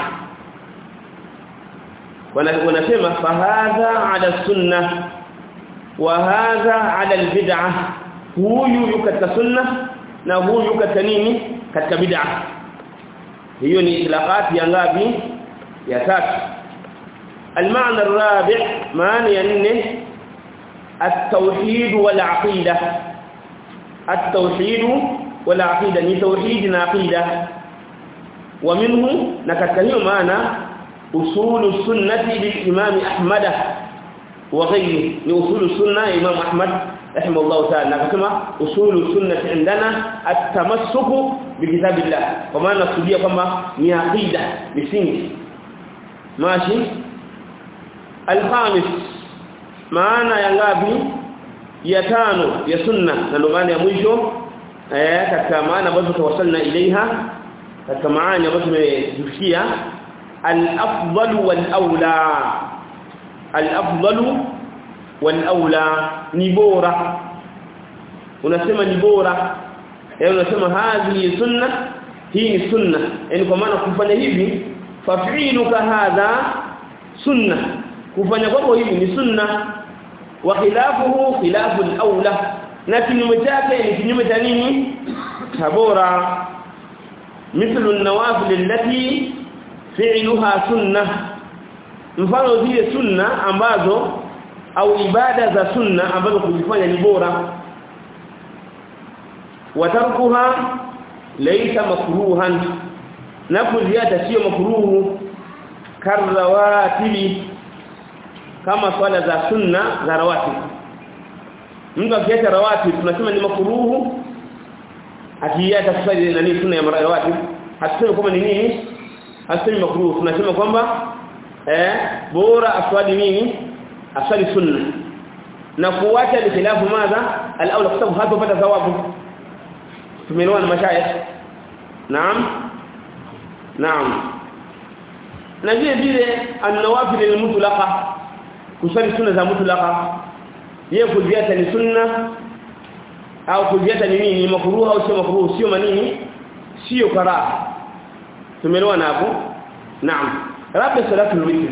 wanasema fahadha ala sunna wa hadha ala albid'ah huyu yuko katika sunna na huyu yuko katika nini katika bid'ah hiyo ni itlaqat ya ngapi ya tatu المعنى الرابع معنى يعني التوحيد والعقيده التوحيد والعقيده ni توحيد na aqida ومنه نكتك hiyo maana usul السنه للامام احمد وغيره ni usul السنه امام احمد رحمه الله تعالى akasema usulu sunnah indana at-tamassuku bikitabillah kwa maana kusudia kwamba ni aqida misingi mashi al-khamis maana ya ngapi ya tano ya sunna na ndo maana ya mwisho eh katika maana ambazo tawasalna ilaiha katika maana ambazo tumefikia al-afdal wal-aula al-afdal wal-aula ni bora unasema ni bora eh unasema hadhi sunna hii ni sunna yani kwa maana kufanya hivi fafiluka hadha sunna kufanya kwako hivi ni sunna wa khilafuhu khilafu al-aula na kinyume chake ni kinyume cha nini bora mithlu an-nawafil allati fi'luha sunnah mfano zile sunna ambazo au ibada za sunna ambazo kuzifanya ni bora watarkuha laysa makruhan na kuziacha sio makruhu karawatibi kama swala za sunna za rawatib mtu akiacha rawatib tunasema ni makruhu akiacha kusali nani sunna ya rawatib hatusemi kwamba ni nini hasemi makruhu tunasema kwamba eh bora aswali nini aswali sunna na kuacha ni khilafu madha al-aula kwa sababu hatopata thawabu tumeelewa na mashayikh naam naam na vile vile an-nawafil al-mutlaqa kusali sunna za mutlaqa yeye kuziacha ni sunna au kuziacha ni nini ni makruh au sio makruh sio manini sio karaha tumeelewa hapo naam rabbi salatu al-witr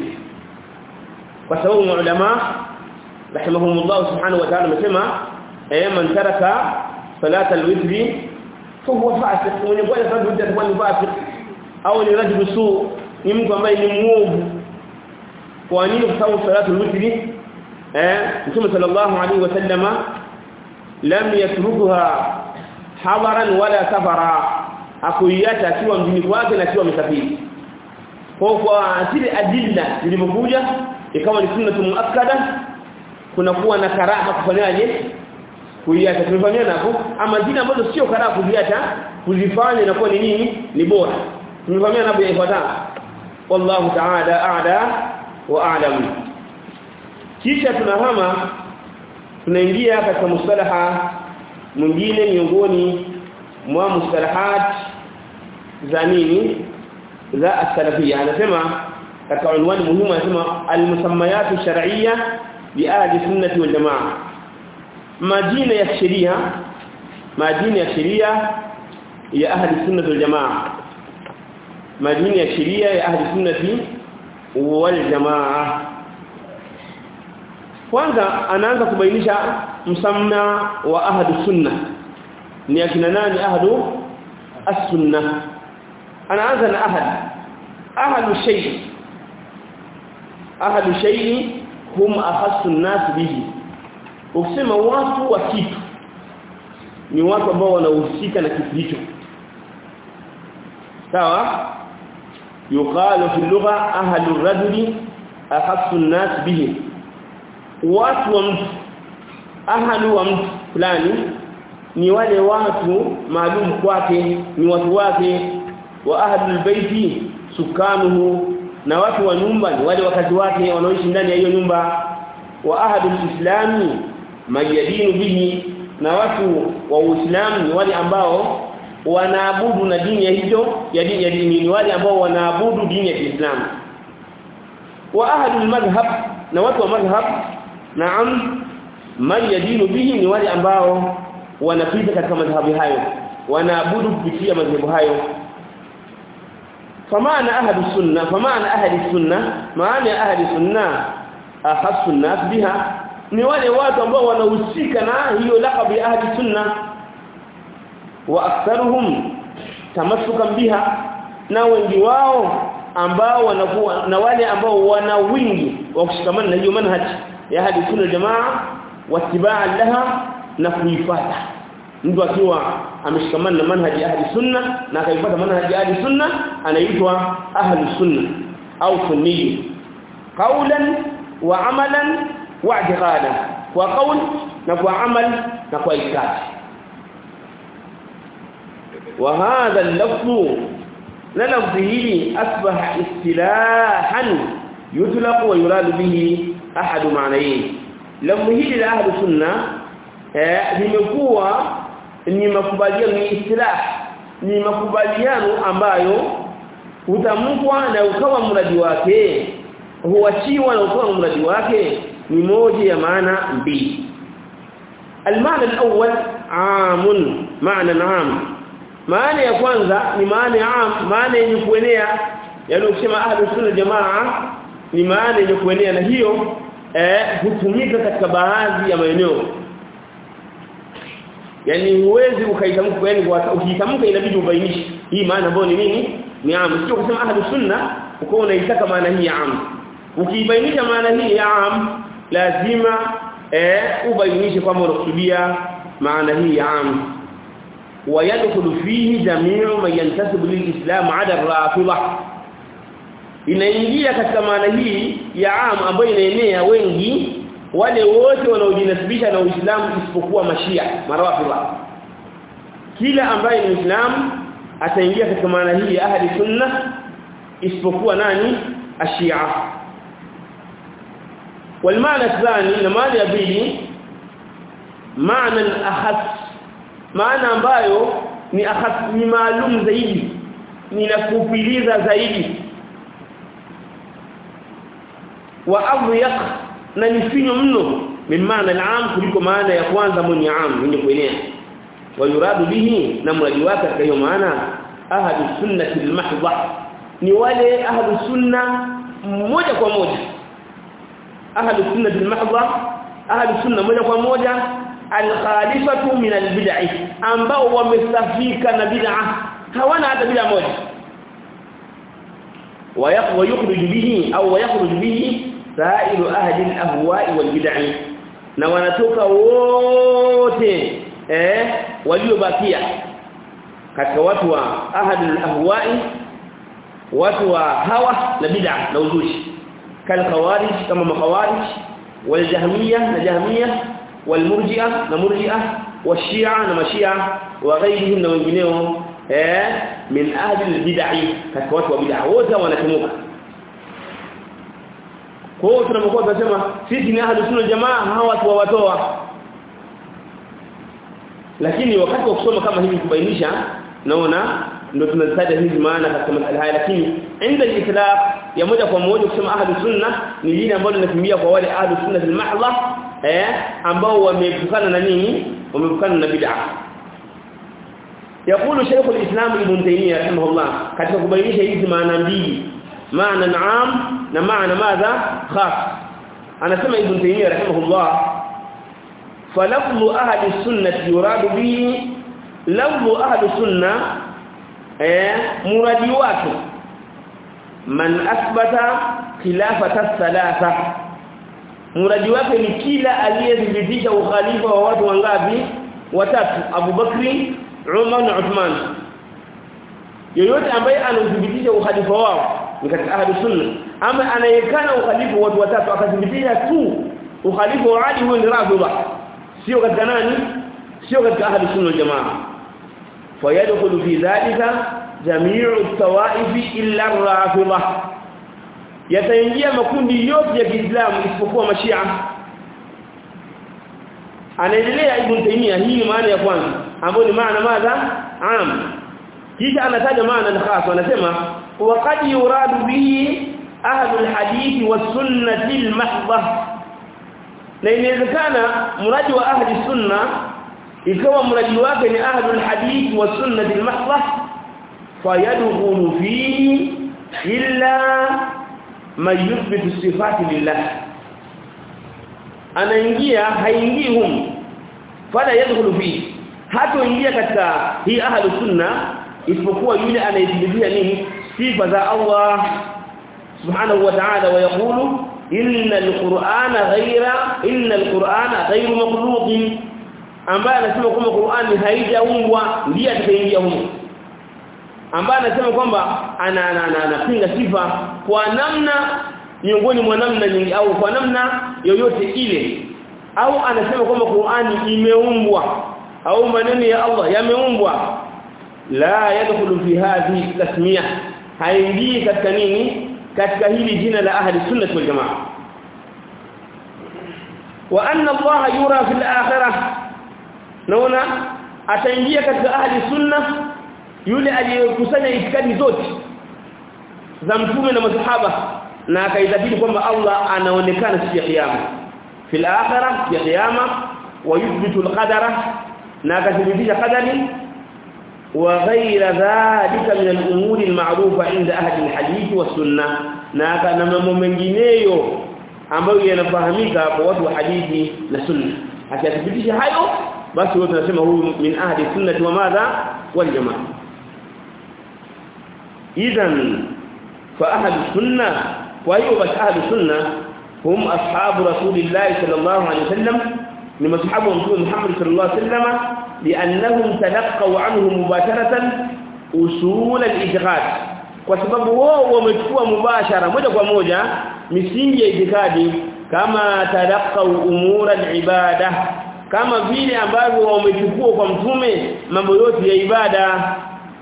kwa sababu ulama rahimahumullah subhanahu wa ta'ala amesema eh man taraka salat al-witr fahuwa fasiq mwenye bwana sababu atakuwa ni fasiq au ni rajul su ni mtu ambaye ni muovu kwa nini kwa sababu salatu al-witr eh Mtume sallallahu alaihi wasallama lam yatrukuha hadaran wala safara akuiacha akiwa mjini kwake na akiwa amesafiri kwa kwa zile adilla zilizokuja ikawa ni sunna muakkada kuna kuwa na karaha kufanyaje kuiacha tumefanyana hapo ama zile ambazo sio karaha kuziacha kuzifanya inakuwa ni nini ni bora tumefanyana hapo ifuatayo wallahu ta'ala a'la wa a'lam kisha tunahama tunaingia katika mustalaha mwingine miongoni mwa mustalahat za nini za as-salafiyya anasema katika unwani muhimu anasema al-musammayat shar'iyya li ahli sunnati wal jamaa majina ya sheria majina ya sheria ya ahli sunnati wal jamaa majina ya sheria ya ahli sunnati wal jamaa kwanza anaanza kubainisha msamma wa ahli sunna ni akina nani ahlu as-sunna anaanza na ahad ahlu shay ahlu shay hum akhassu an-nas bihi ukisema watu wa kitu ni watu ambao wanahusika na kitu hicho sawa yuqalu fi lugha ahlu ar-rajuli akhassu an-nas bihi watu wa mtu ahlu wa mtu fulani ni wale watu maalum kwake ni watu wake wa ahlul baiti sukanuhu na watu wa nyumba ni wale wakazi wake wanaoishi ndani ya hiyo nyumba wa ahlul islami mayadinu bihi na watu wa uislamu ni wale ambao wanaabudu na dini ya hiyo ya dini ya dini ni wale ambao wanaabudu dini ya Kiislamu wa ahlul madhhab na watu wa madhhab naam mayadinu bihi ni wale ambao wanapita katika madhhabi hayo wanaabudu kupitia madhhabu hayo فمعنى اهل السنه فمعنى اهل السنه معنى اهل السنه اخص الناس بها ni wale watu ambao wanahusika na hiyo laqab ya ahli sunna wa aktharuhum tamassukan biha na wengi wao ambao wanakuwa na wale ambao wana wingi wa kushikamana na hiyo manhaj ya ahli sunna jamaa watibaa laha na kuifuata mtu akiwa ameshikamana na manhaji ahli sunna na akaifuata manhaji ahli sunna anaitwa ahli sunna au sunni qawlan wa amalan wa i'tiqada kwa kauli na kwa amali na kwa itikadi wa hadha al-lafzu na lafzi hili asbaha istilahan yutlaq wa yurad bihi ahad ma'nayn lafzi hili la ahlu sunna eh limekuwa ni makubaliano ni istilah ni makubaliano ambayo hutamkwa na ukawa mradi wake huachiwa na ukawa mradi wake ni moja ya maana mbili المعنى الأول عام معنى عام maana ya kwanza ni maana ya am maana yenye kuenea yani ukisema ahlus sunna jamaa ni maana yenye kuenea na hiyo eh hutumika katika baadhi ya maeneo yani huwezi ukaitamka yani ukitamka inabidi ubainishe hii maana ambayo ni nini ni am sio kusema ahlus sunna uko unaitaka maana hii ya am ukibainisha maana hii ya am lazima eh ubainishe kwamba unakusudia maana hii ya am ويدخل فيه جميع من ينتسب للإسلام عدا الرافضة inaingia katika maana hii ya am ambayo inaenea wengi wale wote wanaojinasibisha na Uislamu isipokuwa mashia marafidha kila ambaye ni Muislamu ataingia katika maana hii ya ahli sunna isipokuwa nani ashia والمعنى الثاني na maana ya pili maana akhas maana ambayo ni akhas ni maalum zaidi ni nakupiliza zaidi wa adhyaq na ni finyo mno min maana al-aam kuliko maana ya kwanza mwenye aam mwenye kuenea wa yuradu bihi na mradi wake katika hiyo maana ahadu sunnati al-mahdha ni wale ahadu sunna moja kwa moja ahadu sunnati al-mahdha ahadu sunna moja kwa moja al-khalifatu min al-bid'ah ambao wamesafika na bid'ah hawana hata bid'ah moja ويخرج به او ويخرج به سائر اهل الاهواء والبدع na wanatoka wote eh waliobakia katika watu wa ahadul ahwa'i watu wa hawa na bid'a na uzushi kal khawarij kama makhawarij wal jahmiyah na jahmiyah wal murji'ah na murji'ah washia na mashia wa ghairihim na wengineo eh min ahli albid'ah katika watu wa bid'ah wote wanatumuka kwa hiyo tunapokuwa tunasema sisi ni ahli sunna jamaa hawa watu wawatoa lakini wakati wa kusoma kama hivi kubainisha naona ndio tunazitaja hizi maana katika masala haya lakini inda al-itlaq ya moja kwa moja kusema ahli sunna ni lile ambalo linakimbia kwa wale ahli sunna bil mahdha eh ambao wamepukana na nini wamepukana na bid'ah يقول شيخ الإسلام ابن تيمية رحمه الله katika kubainisha hizi maana mbili maana naam na maana madha khas anasema ibn taymiyyah rahimahullah falaflu ahli sunnah yuradu bihi laflu ahli sunnah eh muradi wake man athbata khilafata thalatha muradi wake ni kila aliyethibitisha ukhalifa wa watu wangapi watatu Abu Bakri Umar na Uthman yoyote ambaye anathibitisha ukhalifa wao ni katika ahli sunna ama anayekana ukhalifa watu watatu akathibitisha tu ukhalifa wa Ali huyo ni rafidha sio katika nani sio katika ahli sunna jamaa fayadkhulu fi dhalika jami'u at-tawaif illa ar-rafidha yataingia makundi yote ya Kiislamu isipokuwa mashia anaendelea ibn Taymiyyah hii maana ya kwanza ambayo ni maana madha am kisha anataja maana al-khas anasema waqad yuradu bihi ahlul hadith was sunnati al-mahdha na inawezekana mradi wa ahli sunna ikawa mradi wake ni ahlul hadith was sunnati al-mahdha fayadkhulu fihi illa man yuthbitu sifati lillah anaingia haingii hum fala yadkhulu fihi hatoingia katika hii ahlu sunna isipokuwa yule anayethibitia nini sifa za Allah subhanahu wa ta'ala wa yaqulu inna alqur'ana ghayra inna alqur'ana ghayru makhluqin ambaye anasema kwamba Qur'ani haijaumbwa ndiye atakaingia humo ambaye anasema kwamba ana anapinga sifa kwa namna miongoni mwa namna nyingi au kwa namna yoyote ile au anasema kwamba Qur'ani imeumbwa au maneno ya Allah yameumbwa la yadkhulu fi hadhihi tasmiya haingii katika nini katika hili jina la ahli sunnah wal jamaa wa anna Allah yura fil akhirah naona ataingia katika ahli sunna yule aliyekusanya itikadi zote za mtume na masahaba na akaidhabiti kwamba Allah anaonekana siku ya kiyama fil akhirah ya kiyama wa yuthbitu al-qadara na akathibitisha qadari wa ghayra dhalika min al-umuri al-ma'rufa inda ahli al-hadith wa sunnah na kana mambo mengineyo ambayo yanafahamika kwa watu wa hadithi na sunna akathibitisha hayo basi wote tunasema huyu min ahli sunnati wa madha wal jamaa idhan fa ahli sunna wa hiyo bas ahli sunna hum ashabu rasulillah sallallahu alaihi wasallam ni mashabu wa mtume Muhammad sallallahu alaihi wasallam li'annahum talaqaw anhu mubasharatan usul al-i'tiqad kwa sababu wao wamechukua mubashara moja kwa moja misingi ya itikadi kama talaqaw umura al-ibada kama vile ambavyo wamechukua kwa mtume mambo yote ya ibada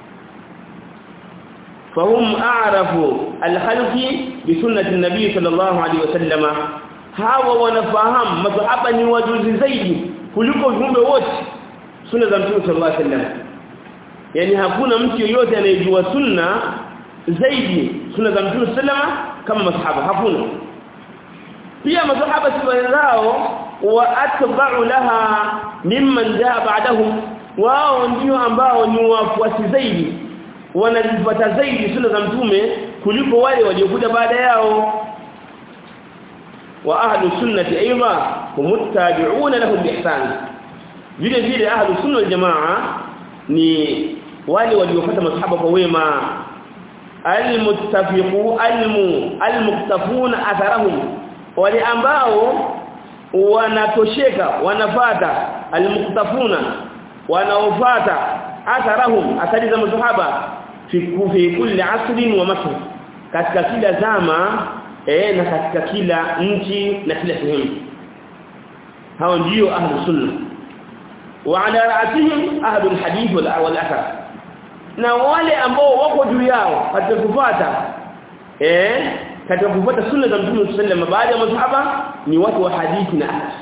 fahum a'rafu al-khalqi bi sunnati an-nabi sallallahu alayhi wasallama hawa wanafahamu masahaba ni wajuzi zaidi kuliko viumbe wote sunna za mtume sallallahu alayhi wasallam yani hakuna mtu yoyote anayejua sunna zaidi sunna za mtume sallama kama masahaba hakuna pia masahaba si wenzao wa atba'u laha mimman jaa ba'dahum wao ndio ambao ni wafuasi zaidi wanazifuata zaidi sunna za mtume kuliko wale waliokuja baada yao wa ahlu sunnati aidha humuttabi'una lahum biihsan vile vile ahlu sunna wal jamaa ni wale waliofuata masahaba kwa wema almuttafiqu almu almuktafuna atharahum wale ambao wanatosheka wanafata almuktafuna wanaofata atharahum athari za masahaba fi fi kulli asrin wa masr katika kila zama eh na katika kila nchi na kila sehemu hao ndio ahlu sunna wa ala ra'atihim ahlu alhadith wal wal athar na wale ambao wako juu yao katika kufuata eh katika kufuata sunna za Mtume sallallahu baada ya masahaba ni watu wa hadithi na athar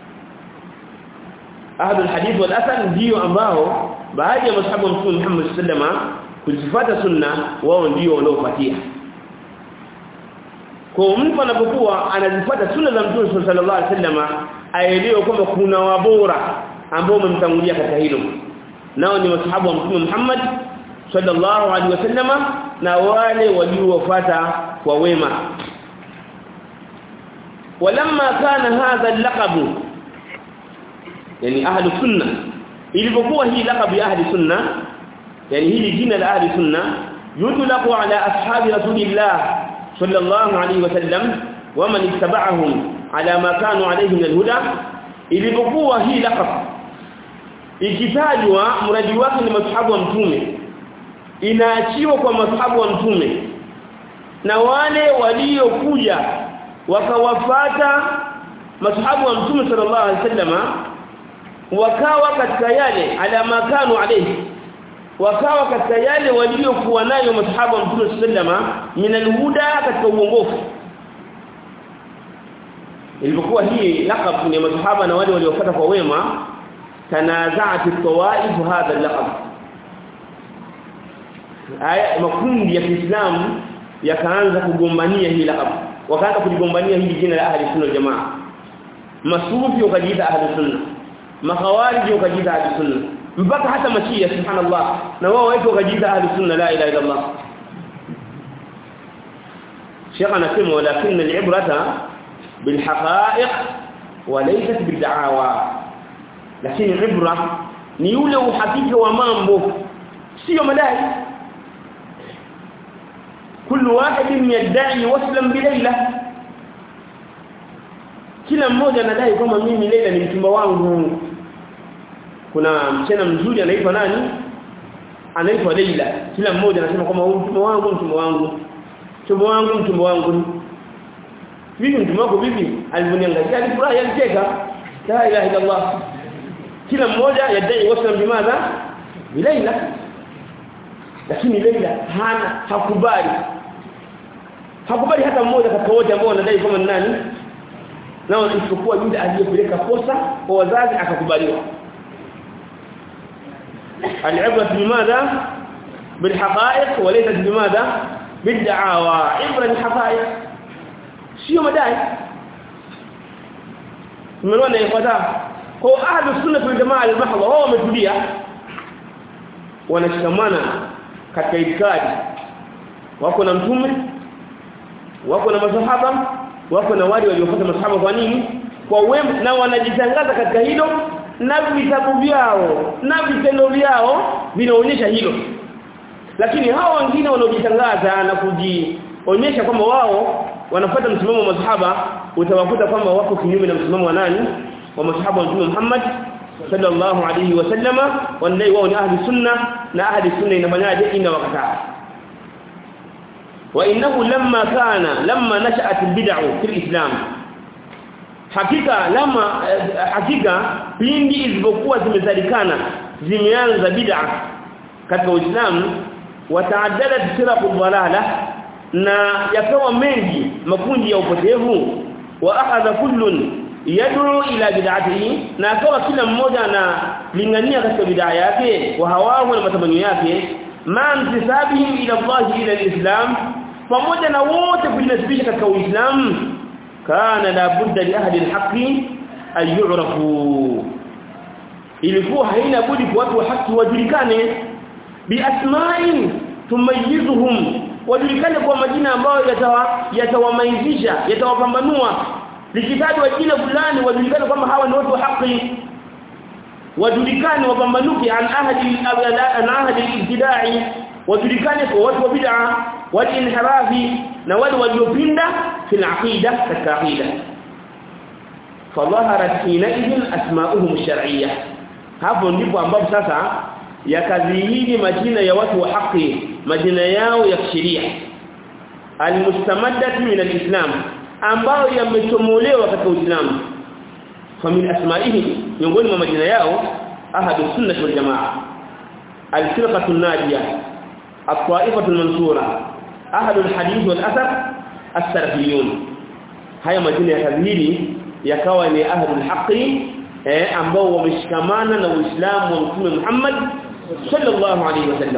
ahlu alhadith wal athar ndio ambao baada ya masahaba wa Mtume Muhammad sallallahu kuzifuata sunna wao ndio wanaofuatia kwa mtu anapokuwa anazifuata sunna za Mtume sallallahu alaihi wasallam aelewe kwamba kuna wabora ambao wamemtangulia katika hilo nao ni masahaba wa Mtume Muhammad sallallahu alaihi wasallam na wale waliofuata kwa wema walamma kana hadha al-laqab yani ahli sunna ilipokuwa hii laqab ya ahli sunna yani hili jina la ahli sunna yutlaqu ala ashabi rasulillah sallallahu alayhi wasallam waman ittaba'ahum ala ma kanu alayhi min alhuda ilipokuwa hii laqab ikitajwa mradi wake ni mashahabu wa mtume inaachiwa kwa mashahabu wa mtume na wale waliokuja wakawafata mashahabu wa mtume sallallahu alayhi wasallama wakawa katika yale ala ma kanu alayhi wakawa katika yale waliokuwa nayo masahaba wa Mtume sallama min alhuda katika uongofu ilipokuwa hii laqab ni masahaba na wale waliofuata kwa wema tanazaat at-tawaif hadha al-laqab aya makundi ya Kiislamu yakaanza kugombania hii laqab wakaanza kuligombania hili jina la ahli sunna jamaa masufi wakajiita ahli sunna makhawariji wakajiita ahli sunna mpaka hata mashia subhanallah na wao wetu wakajiita ahli sunna la ilaha illa Allah Sheikh anasema walakin al-ibrata bil haqa'iq wa laysat bil da'awa lakini ibra ni yule uhakika wa mambo sio madai kullu wahidin yad'i waslan bi layla kila mmoja anadai kwamba mimi Leila ni mchumba wangu kuna msichana mzuri anaitwa nani anaitwa Leila kila mmoja anasema kwamba huyu mchumba wangu mchumba wangu mchumba wangu mchumba wangu vipi mchumba wako vipi alivyoniangalia alifurahi alicheka la ilaha illa Allah kila mmoja yadai waslam bimadha bilaila lakini Leila hana hakubali hakubali hata mmoja katika wote ambao wanadai kama ni nani nao isipokuwa yule aliyepeleka posa kwa wazazi akakubaliwa العبره بماذا بالحقائق وليست بماذا بالدعاوى عبره بالحقائق sio madai tumeona ifuata kwa ahlu sunna wal jamaa al-mahdha wao wametulia wanashikamana katika itikadi wako na mtume wako na masahaba wako na wale waliofuata masahaba kwa nini kwa wema na wanajitangaza katika hilo na vitabu vyao na vitendo vyao vinaonyesha hilo lakini hao wengine wanaojitangaza na kujionyesha kwamba wao wanafuata msimamo wa masahaba utawakuta kwamba wako kinyume na msimamo wa nani wa masahaba wa Mtume Muhammad sallallahu alayhi wasallama wanadai wao ni ahli sunna na ahli sunna inafanyaje ina wakataa wa innahu lamma kana lamma nashat albid'u fil islam hakika lama hakika pindi zilizokuwa zimezalikana zimeanza bid'a katika uislamu wataaddadat siraqu dhalala na yakawa mengi makundi ya upotevu wa akhadha kullun yad'u ila bid'atihi na akawa kila mmoja analingania katika bid'a yake wa hawahu na matamanio yake ma mtisabihim ila Allah ila alislam pamoja na wote kujinasibisha katika uislamu kana la budda li ahli alhaqi an yu'rafu ilikuwa haina budi kwa watu wa haki wajulikane bi asma'in tumayizuhum wajulikane kwa majina ambayo yatawamaizisha yatawapambanua likitajwa jina fulani wajulikane kwamba hawa ni watu wa haki wajulikane wapambanuke an ahadi an ahadi al-ibtida'i wajulikane kwa watu wa bid'a wal inhirafi na wale waliopinda fil aqida katika aqida fadhaharat hinaidhin asma'uhum ash-shar'iyyah hapo ndipo ambapo sasa yakadhihiri majina ya watu wa haki majina yao ya kisheria almustamaddati min alislam ambayo yamechomolewa katika uislamu famin asma'ihi miongoni mwa majina yao ahadu sunnah wal jamaa al-firqatu an-najiyah at-ta'ifatu al-mansura ahadu al-hadith wal athar as-salafiyun haya majina yakadhihiri yakawa ni ahadu al-haqi eh ambao wameshikamana na uislamu wa mtume Muhammad sallallahu alaihi wasallam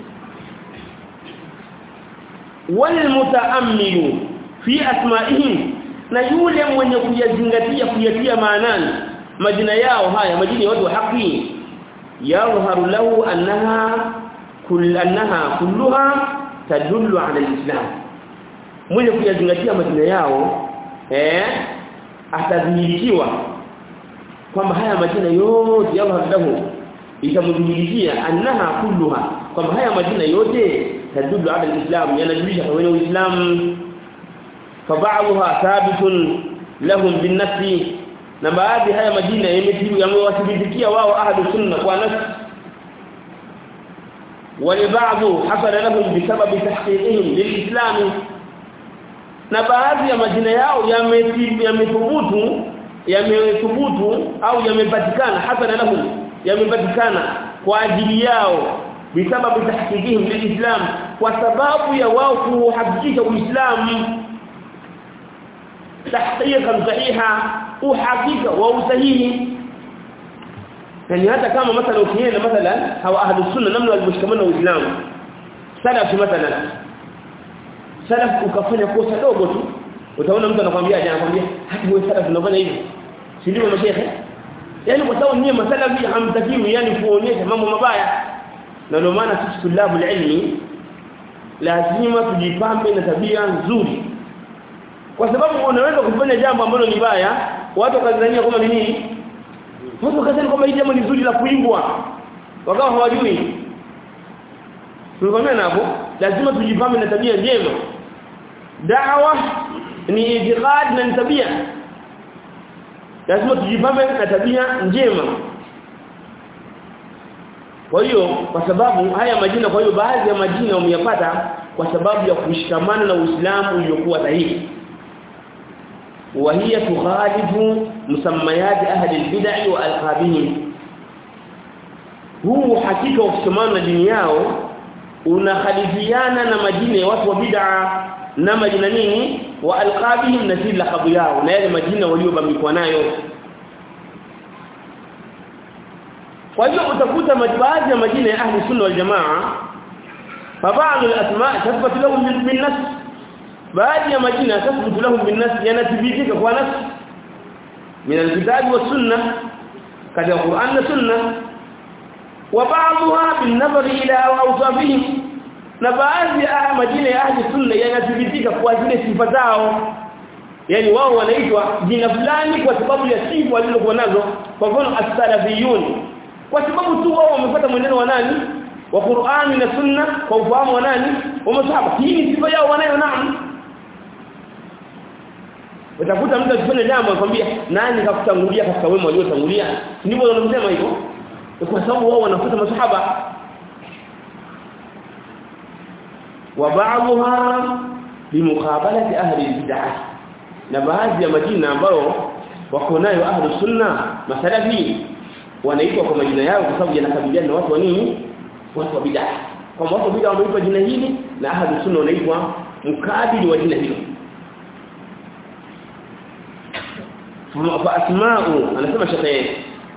walmutaammilu fi asma'ihim na yule mwenye kuyazingatia kuyatia maanani majina yao haya majina ya watu wa haki yadhharu lahu annaha kull annaha kulluha tadullu ala alislam mwenye kuyazingatia majina yao eh atadhihirikiwa kwamba haya majina yote yadhharu lahu itamdhihirishia annaha kulluha kwamba haya majina yote tadullu ala alislam yanajulisha kwa uislamu فبعضها ثابت لهم بالنفس na baadhi haya majina yamewathibitikia wao ahlu sunna kwa nafsi walibadhu hasala lahum bisababi tahqiqihim lilislam na baadhi ya majina yao yamethubutu yamethubutu au yamepatikana hasala lahum yamepatikana kwa ajili yao bisababi tahqiqihim lilislam kwa sababu ya wao kuhakikisha uislamu tahqiqan sahiha uhakika wa usahihi yani hata kama mathala ukienda mathalan hawa ahlu sunna namna walivyoshikamana na uislamu salaf mathalan salaf ukafanya kosa dogo tu utaona mtu anakuambia aje anakuambia hata wewe salaf unafanya hivi si ndio mashehe yani kwa sababu nyinyi masalafi hamtakiwi yani kuonyesha mambo mabaya na ndio maana sisi tulabu ilmi lazima tujipambe na tabia nzuri kwa sababu unaweza kufanya jambo ambalo ni baya watu wakazania kama ni nini watu wakazania kama hili jambo ni zuri la kuimbwa wakawa hawajui tulikwambia hapo lazima tujipambe na tabia njema da'wa ni itiqad na tabia lazima tujipambe na tabia njema kwa hiyo kwa sababu haya majina kwa hiyo baadhi ya majina wameyapata kwa sababu ya kushikamana na Uislamu uliokuwa sahihi وهي تخالف مسميات أهل البدع وألقابهم huu hakika ukisimama na dini yao unakhalifiana na majina ya watu wa bid'a na majina nini wa alqabihim na zile lakabu yao na yale majina waliobambikwa nayo kwa hiyo utakuta baadhi ya majina ya ahli sunna wal jamaa فبعض الاسماء تثبت لهم بالنص baadhi ya majina تثبت لهم بالنص yanathibitika kwa nas min alkitab was sunnah katika Qur'an na sunna wa ba'dha bin nazar ila awsafihim na baadhi ya majina ya ahli sunna yanathibitika kwa zile sifa zao yani wao wanaitwa jina fulani kwa sababu ya sifa walizokuwa nazo kwa mfano as-salafiyun kwa sababu tu wao wamefuata mwenendo wa nani wa Qur'ani na Sunna kwa ufahamu wa nani wa masahaba hii ni sifa yao wanayo naam utakuta mtu akifanya jambo akwambia nani kakutangulia katika wema waliotangulia ndivyo wanasema hivyo kwa sababu wao wanafuata masahaba wa ba'dha bimuqabalati ahli bid'ah na baadhi ya majina ambayo wako nayo ahli sunna masalafi wanaitwa kwa majina yao kwa sababu yanakabiliana na watu wa nini watu wa bid'ah kwa watu wa bid'ah wameitwa jina hili na ahli sunna wanaitwa mkabili wa jina hilo fa asma'u anasema shekhe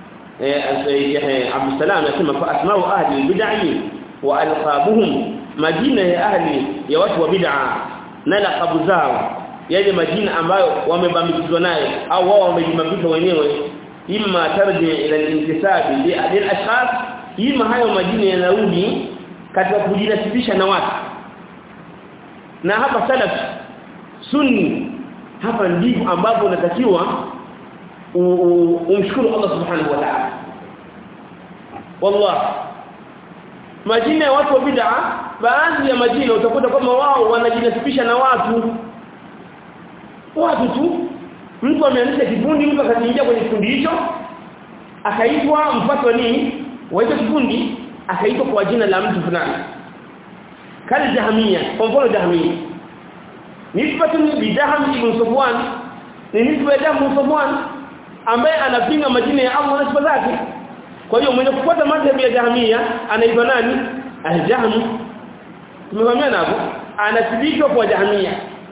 eh Abdul Salam anasema fa asma'u ahli bid'ah wa alqabuhum majina ya ahli ya watu wa bid'ah na laqabu zao yale majina ambayo wamebambikizwa nayo au wao wamejibambika wenyewe imma tarji ila al-intisabi li al-ashkhas ima hayo majina yanarudi katika kujinasibisha na watu na hapa salaf sunni hapa ndipo ambapo unatakiwa umshukuru Allah subhanahu wa ta'ala wallah majina ya watu wa bid'a baadhi ya majina utakuta kama wao wanajinasibisha na watu watu tu mtu ameanzisha kikundi mtu akaingia kwenye kikundi hicho akaitwa mpatwa nini waita kikundi akaitwa kwa jina la mtu fulani kali jahamia kwa mfano jahamia nisbatu bi jaham ibn safwan ni nisba ya jaham safwan ambaye anapinga majina ya Allah na sifa zake kwa hiyo mwenye kufuata madhhabi ya jahamia anaitwa nani al-jahm tumefahamiana hapo anathibitwa kwa jahamia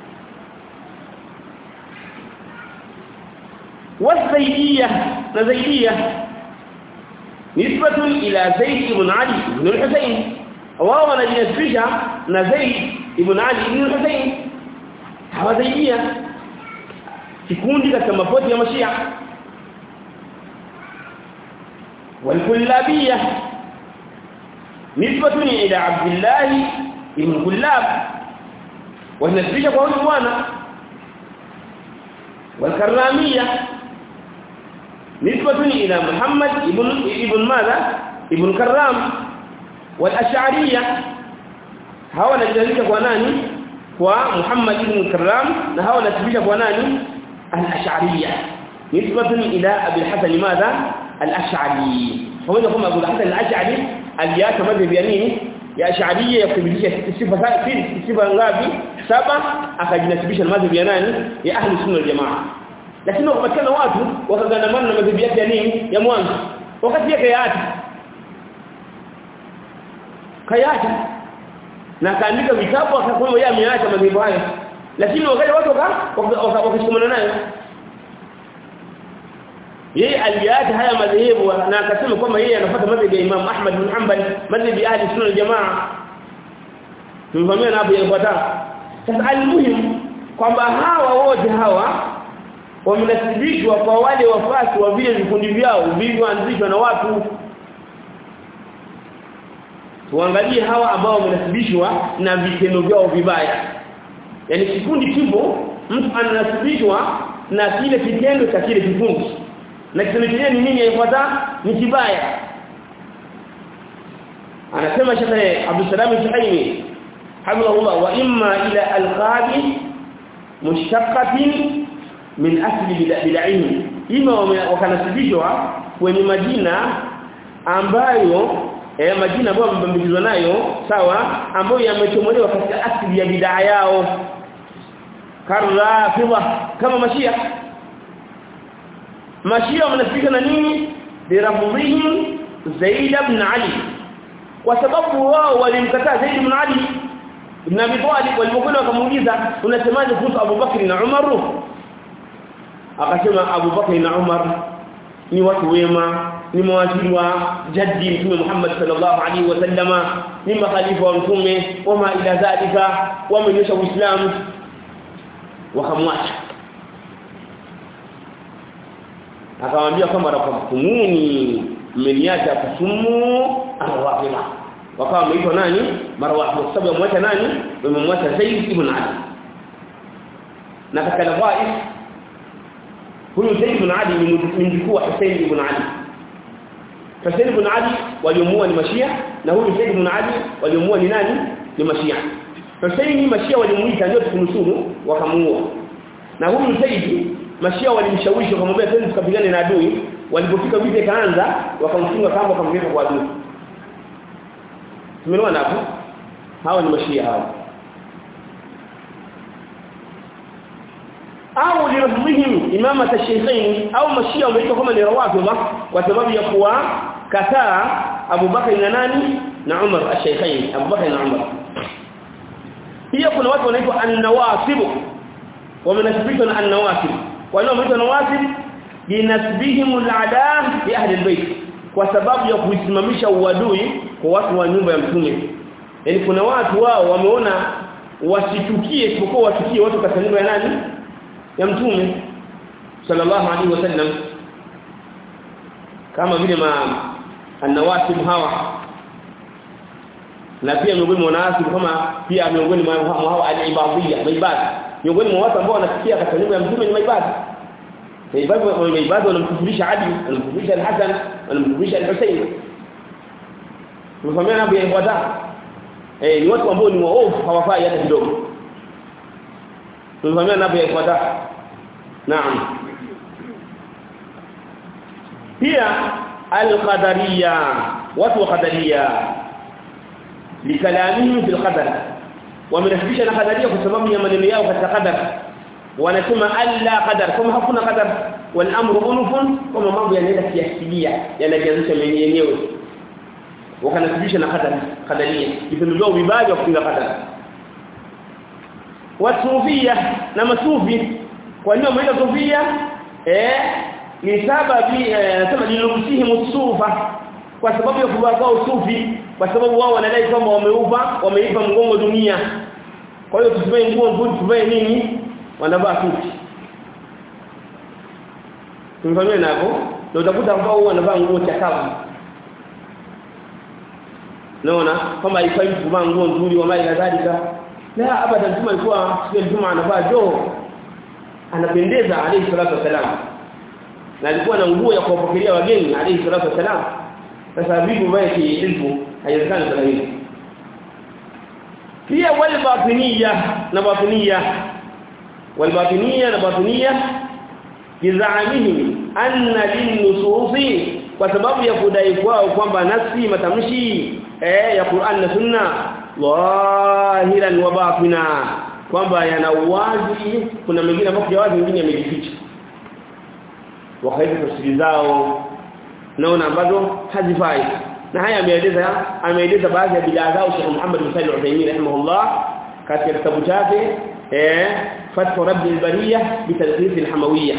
والزيديه نزيديه نسبه الى زيد بن علي بن الحسين wao wanajinasibisha na Zaid ibn Ali ibn Hussein hawazaidia kikundi katika mapoti ya Mashia والكلابيه نسبه الى عبد الله ibn Kullab wanasibisha kwa huyu bwana والكراميه نسبه الى محمد ابن ابن ماذا ابن كرام والاشعريه hawa wanajalisha kwa nani kwa Muhammad ibn Karram na hawa wanasibisha kwa nani al-ash'ariyya nisbatan ila Abi al-Hasan madha al-ash'ari pamoja kama Abu al-Hasan al-ash'ari aliyata madhhabu ya nini ya ash'ariyya ya kudhibitisha sifa zake sifa ngapi saba akajinasibisha na madhhabu ya nani ya ahli sunna wal jamaa lakini wakapatikana watu wakagandamana na madhhabu yake ya nini ya mwanzo wakati yake ya ati kayata na akaandika vitabu akasema yeye ameacha madhhabu hayo lakini wakati watu wakashikamana nayo yeye aliacha haya madhehebu na akasema kwamba yeye anafuata madhhabu ya Imam Ahmad bin Hanbal madhhabu ya ahli sunna jamaa tumevamia na hapo yafuata sasa almuhim kwamba hawa wote hawa wamenasibishwa kwa wale wafasi wa vile vikundi vyao vilivyoanzishwa na watu tuangalie hawa ambao wamenasibishwa na vitendo vyao vibaya yani kikundi kipo mtu ananasibishwa na kile kitendo cha kile kikundi na kitendo chenyewe ni nini yafuata ni kibaya anasema Sheikh Abdul Salam Suhaimi hamdulillah wa imma ila alqabi mushaqqatin min asli bid'ahim ima wakanasibishwa kwenye majina ambayo eh majina ambayo wamebambikizwa nayo sawa ambayo yamechomolewa katika asili ya bid'a yao karafidha kama mashia mashia wanasifika na nini birafdhihim Zaid ibn Ali kwa sababu wao walimkataa Zaid ibn Ali ibn Abi Talib walipokwenda wakamuuliza unasemaje kuhusu Abu Bakr na Umar akasema Abu Bakr na Umar ni watu wema ni mawaziri wa jaddi mtume Muhammad sallallahu alaihi wasallama ni makhalifa wa mtume wama ila dhalika wamenyesha uislamu wakamwacha akamwambia kwamba rafakumuni mmeniacha kusumu arwafila wakawa wameitwa nani marwafi kwa sababu wamwacha nani wamemwacha Zaid ibn Ali na katika nafais huyu Zaid ibn Ali ni mjukuu wa Hussein ibn Ali Hussein ibn Ali waliomuua ni mashia na huyu Zaid ibn Ali waliomuua ni nani ni mashia Hussein ni mashia walimuita ndio tukunusuru wakamuua na huyu Zaid mashia walimshawishi wakamwambia twende tukapigane na adui walipofika vita ikaanza wakamfunga kamba wakamweka kwa adui tumeona hapo hao ni mashia hao au lirafdhihim imama tashaykhain au mashia wameitwa kama ni rawafidha kwa sababu ya kuwa kataa Abu Bakar na nani na Umar ash-shaykhain Abu Bakar na Umar pia kuna watu wanaitwa an-nawasib wamenasibishwa na an-nawasib kwa nini wameitwa nawasib binasbihim al-adaa bi ahli al-bayt kwa sababu ya kuisimamisha uadui kwa watu wa nyumba ya mtume yani kuna watu wao wameona wasitukie isipokuwa wasikie watu katika nyumba ya nani ya mtume sallallahu alaihi wasallam kama vile ma anawasib hawa na pia miongoni mwa wanawasib kama pia miongoni mwa hawa al-ibadiyya maibada miongoni mwa watu ambao wanasikia katika nyumba ya mtume ni maibada maibada maibada wanamkufurisha Ali wanamkufurisha al-Hasan wanamkufurisha al-Husayn tumefahamia nabii ibada eh ni watu ambao ni waovu hawafai hata kidogo tumefahamia nabii ibada naam pia al-qadariyya watu wa qadariyya likalamihim fil qadar wamenasibisha na qadariyya kwa sababu ya maneno yao katika qadar wanasema alla qadar kama hakuna qadar wal amru unufun kama mambo yanaenda kiasilia yanajianzisha yenyewe wakanasibisha na qadar qadaria vitendo vyao vibaya vya kupinga qadar wasufia na masufi kwa nini wameita sufia eh ni sababu anasema lilusihi musufa kwa sababu ya kuvaa kwao usufi kwa sababu wao wanadai kwamba wameupa wameipa mgongo dunia kwa hiyo tusivae nguo nzuri tuvae nini wanavaa sufi tumfanywe nako ndio utakuta ambao wanavaa nguo chakavu naona kama haifai kuvaa nguo nzuri wa mali kadhalika la abadan mtume alikuwa siku Ijumaa anavaa joo anapendeza alayhi salatu wasalam na alikuwa na nguo ya kuwapokelea wageni alayhi salatu wasalam sasa vipi vile kiilmu haiwezekani sana hivi pia wal batiniya na batiniya wal batiniya na batiniya bizaamihim anna linnususi kwa sababu ya kudai kwao kwamba nafsi matamshi eh ya Qur'an na Sunna zahiran wa batina kwamba yana uwazi kuna mengine ambayo ya wazi mengine yamejificha wakaita tafsiri zao naona ambazo hazifai na haya ameeleza ameeleza baadhi ya bidaa zao Sheikh Muhammad bin Salih al-Uthaymeen rahimahullah katika kitabu chake eh Fathu Rabbi al-Bariyah bi talqis al-Hamawiyah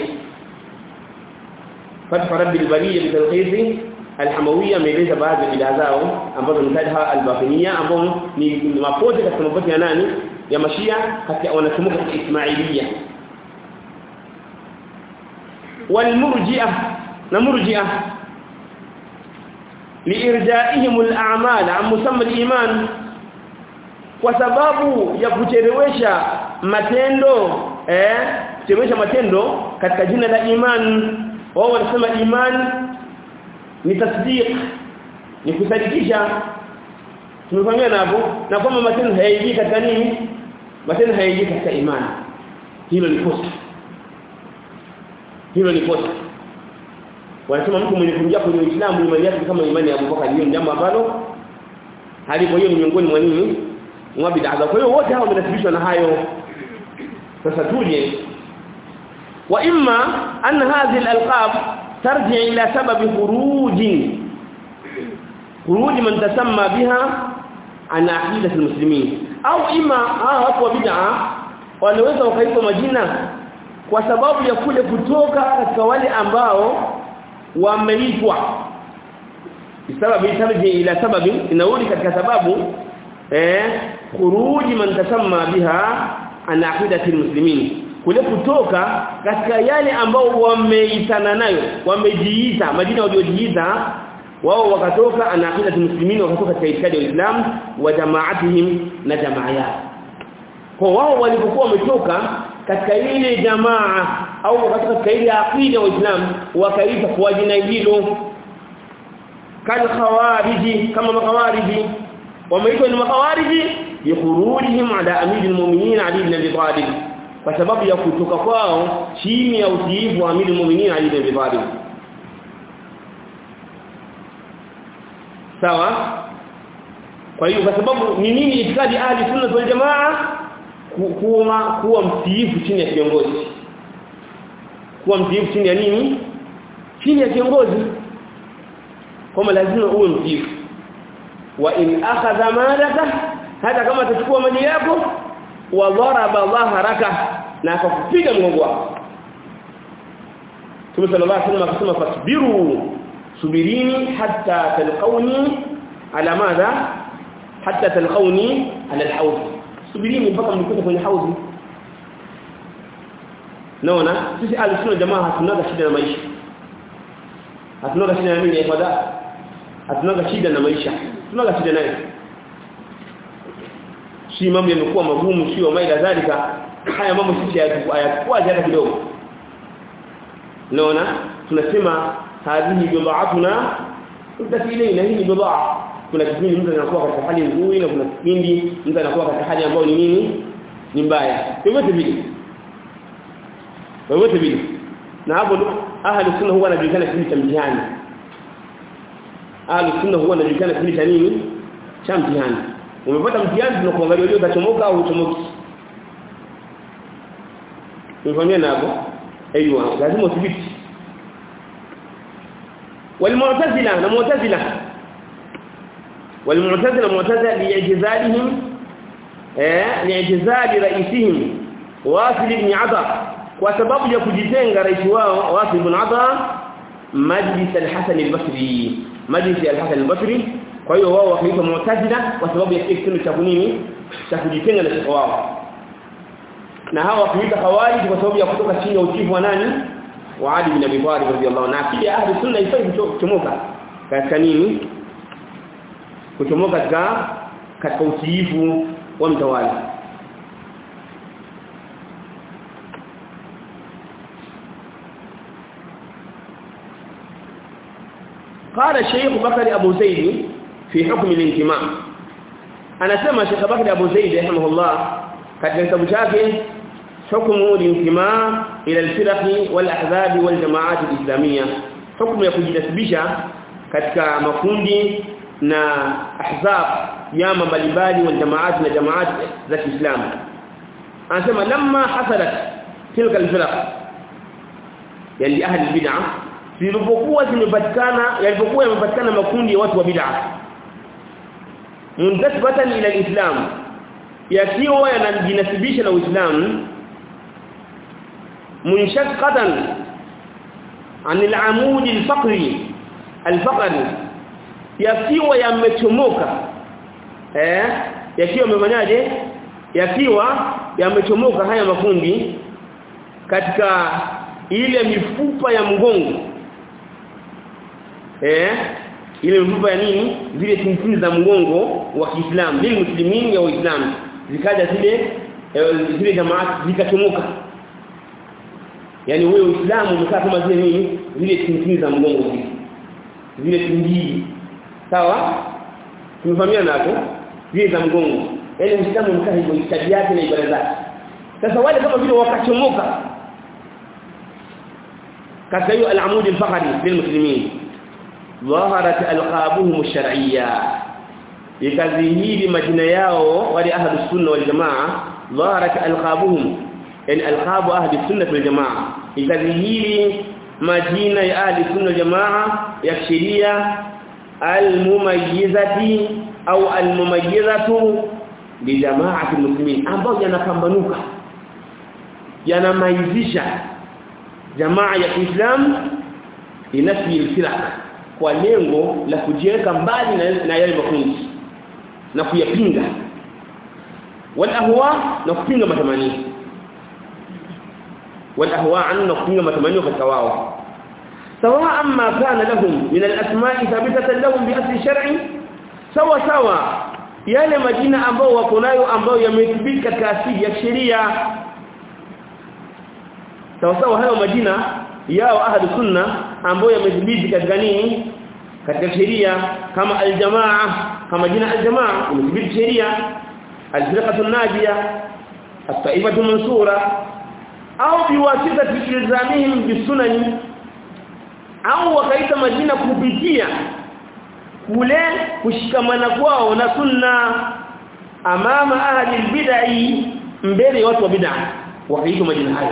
Fathu Rabbi al-Bariyah bi talqis al-Hamawiyah ameeleza baadhi ya bidaa zao ambazo ni kadha al-Batiniyah ambao ni mapote katika mapote ya nani ya Mashia katika wanasumuka katika Ismailiyah والمرجئه نمرجئه liirjaihim al-a'mal an musamma al-iman kwa sababu ya kuchelewesha matendo eh kuchelewesha matendo katika jina la iman wao wanasema iman ni tasdiq ni kusadikisha tumefanyia hapo na kwamba matendo hayaingii katika nini matendo hayaingii katika imani hilo ni kosa hilo ni kosa wanasema mtu mwenye kuingia kwenye Uislamu imani yake kama imani ya Abubakar hiyo jambo ambalo halipo hiyo ni miongoni mwa nini mwa bid'a kwa hiyo wote hao wamenasibishwa na hayo sasa tuje wa imma an hadhihi al-alqab tarji ila sababi khuruji khuruji man tasamma biha an aqidat al-muslimin au imma hapo wa bid'a wanaweza wakaitwa majina kwa sababu ya kule kutoka katika wale ambao wameitwa sababu tarji ila sababi inauli katika sababu eh khuruji man tasamma biha an aqidati almuslimin kule kutoka katika yale ambao wameitana nayo wamejiita majina waliojiita wao wakatoka an aqidati almuslimin wakatoka katika itikadi ya Uislamu wa jamaatihim na jamaa yao kwa wao walipokuwa wametoka katika ile jamaa au wakatoka katika ile aqida ya Uislamu wakaita kwa jina hilo kal khawariji kama makhawariji wameitwa ni makhawariji bikhurujihim ala amiril mu'minin ali ibn abi talib kwa sababu ya kutoka kwao chini ya utiifu wa amiril mu'minin ali ibn abi talib sawa kwa hiyo kwa sababu ni nini itikadi ahli sunna wal jamaa kuwa kuwa mtiifu chini ya kiongozi kuwa mtiifu chini ya nini chini ya kiongozi kama lazima uwe mtiifu wa in akhadha malaka hata kama atachukua mali yako wa daraba dhahraka na akakupiga mgongo wako Mtume sallallahu alaihi wasallam akasema fasbiru subirini hatta talqauni ala madha hatta talqauni ala alhawd subirini mpaka mnikute kwenye haudhi naona sisi alisunna jamaa hatunaga shida na maisha hatunaga shida na nini ibada hatunaga shida na maisha tunaga shida naye si mambo yamekuwa magumu sio maida dhalika haya mambo sisi hayakuwa hata kidogo naona tunasema hadhihi bid'atuna utafiile na hii bid'a kuna kipindi mtu anakuwa katika hali nzuri na kuna kipindi mtu anakuwa katika hali ambayo ni nini ni mbaya yote vile yote vile na hapo ahli sunna huwa anajulikana kipindi cha mtihani ahli sunna huwa anajulikana kipindi cha nini cha mtihani umepata mtihani tunakuangalia leo utachomoka au uchomoki Umefahamia hapo aiywa lazima udhibiti والمعتزله na mu'tazila والمعتزله معتزله لاعتزالهم eh li'tizali raisihim wasil ibn adha kwa sababu ya kujitenga rais wao wasil ibn adha majlis al-hasan al-basri majlis al-hasan al-basri kwa hiyo wao wakaitwa mu'tazila kwa sababu ya kitendo cha kunini cha kujitenga na shekhi wao na hawa wakaitwa khawarij kwa sababu ya kutoka chini ya utifu wa nani wa Ali bin Abi Talib radhiyallahu anhu na akili ahli sunna ifai kuchomoka katika nini kuchomoka katika katika utiifu wa mtawala قال الشيخ بكر ابو زيد في حكم الانتماء anasema Sheikh Bakari Abu Zaid rahimahullah katika kitabu chake hukumu al-intimaa ila al-firaq wal-ahzab wal-jama'at al-islamiyya hukumu ya kujinasibisha katika makundi na ahzab yama mbalimbali wal-jama'at na jama'at za Kiislamu anasema lamma hasalat tilka al-firaq yani ahli bid'ah zilipokuwa zimepatikana yalipokuwa yamepatikana makundi ya watu wa bid'ah muntasibatan ila al-islam yakiwa yanajinasibisha na Uislamu munshaqqatan an al-amud al-faqri al-faqri yakiwa yamechomoka eh yakiwa yamefanyaje yakiwa yamechomoka haya makundi katika ile mifupa ya mgongo eh ile mifupa ya nini zile tintini za mgongo wa Kiislamu lil muslimin ya Uislamu zikaja zile zile jamaa zikachomoka yani wewe Uislamu umekaa kama zile nini zile tintini za mgongo zile zile tindii sawa tumefahamiana hapo zile za mgongo yani Uislamu umekaa hivyo itikadi yake na ibada zake sasa wale kama vile wakachomoka katika hiyo al-amud al-faqri lilmuslimin ظهرت القابهم الشرعيه ikadhihiri majina yao wale ahlus sunna wal jamaa dhaharat alqabuhum yani alqabu ahli sunnah wal jamaa ikadhihiri majina ya ahli sunnah wal jamaa ya sheria almumayyizati au almumayyizatu li jamaati muslimin ambao yanapambanuka yanamaizisha jamaa ya Kiislamu inafi al-firaq kwa lengo la kujiweka mbali na, na yale makundi na kuyapinga wal ahwa na kupinga matamanio wal ahwa na kupinga matamanio katika wao sawa amma kana lahum min al-asma'i thabitatan lahum bi asli shar'i sawa sawa yale majina ambao wako nayo ambao yamethibika katika asili ya sheria sawa sawa hayo majina yao ahlu sunna ambao yamethibiti katika nini katika sheria kama aljamaa kama jina aljamaa imethibiti sheria alfirqatu najia at-taifatu mansura au biwasitati ilzamihim bisunani au wakaita majina kupitia kule kushikamana kwao na sunna amama ahli albid'i mbele watu wa bid'a wakaita majina hayo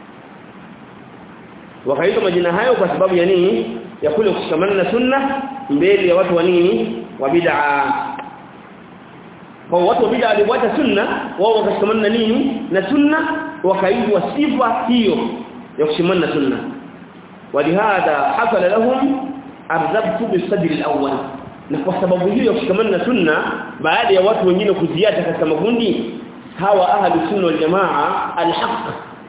wakaita majina hayo kwa sababu ya nini ya kule kushikamana na sunna mbele ya watu wa nini wa bid'a kwa watu wa bid'a walifuata sunna wao wakashikamana na nini na sunna wakaitwa sifa hiyo ya kushikamana na sunna ولهذا حصل لهم الربط بالصدر الاول na kwa sababu hiyo ya kushikamana na sunna baada ya watu wengine kuziacha katika makundi hawa ahli sunna wal jamaa alhaq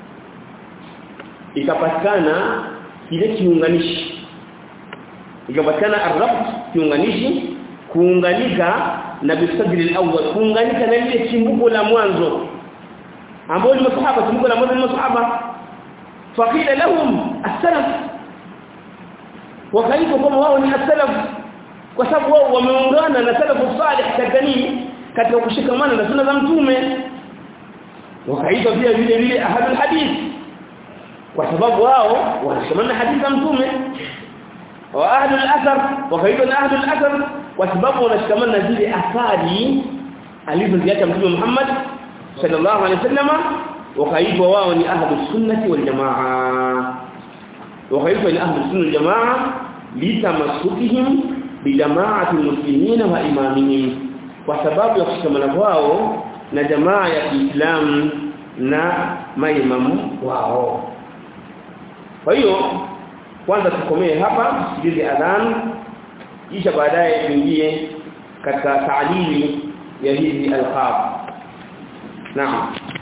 ikapatikana kile kiunganishi ikapatikana arrabt kiunganishi kuunganika na bisadri alawwal kuunganika na ile chimbuko la mwanzo ambao ni masahaba chimbuko la mwanzo ni masahaba faqila lahum as-salaf wakaitwa kama wao ni as-salaf kwa sababu wao wameungana na salafu salih katika nini katika kushikamana na sunna za mtume wakaitwa pia vile vile ahadul hadith kwa sababu wao wanashikamana na hadithi za mtume wa ahlul athar wakaitwa na ahlul athar kwa sababu wanashikamana na zile athari alizoziacha mtume Muhammad sallallahu alaihi wasallam wakaitwa wao ni ahlus sunnati wal jamaa wakaitwa ni ahlus sunnah wal jamaa litamasukihim bijamaati muslimin wa imamihim kwa sababu ya kushikamana kwao na jamaa ya Kiislamu na maimamu wao kwa hiyo kwanza tukomee hapa tusikilize adhan kisha baadaye tuingie katika taadili ya hizi alqab naam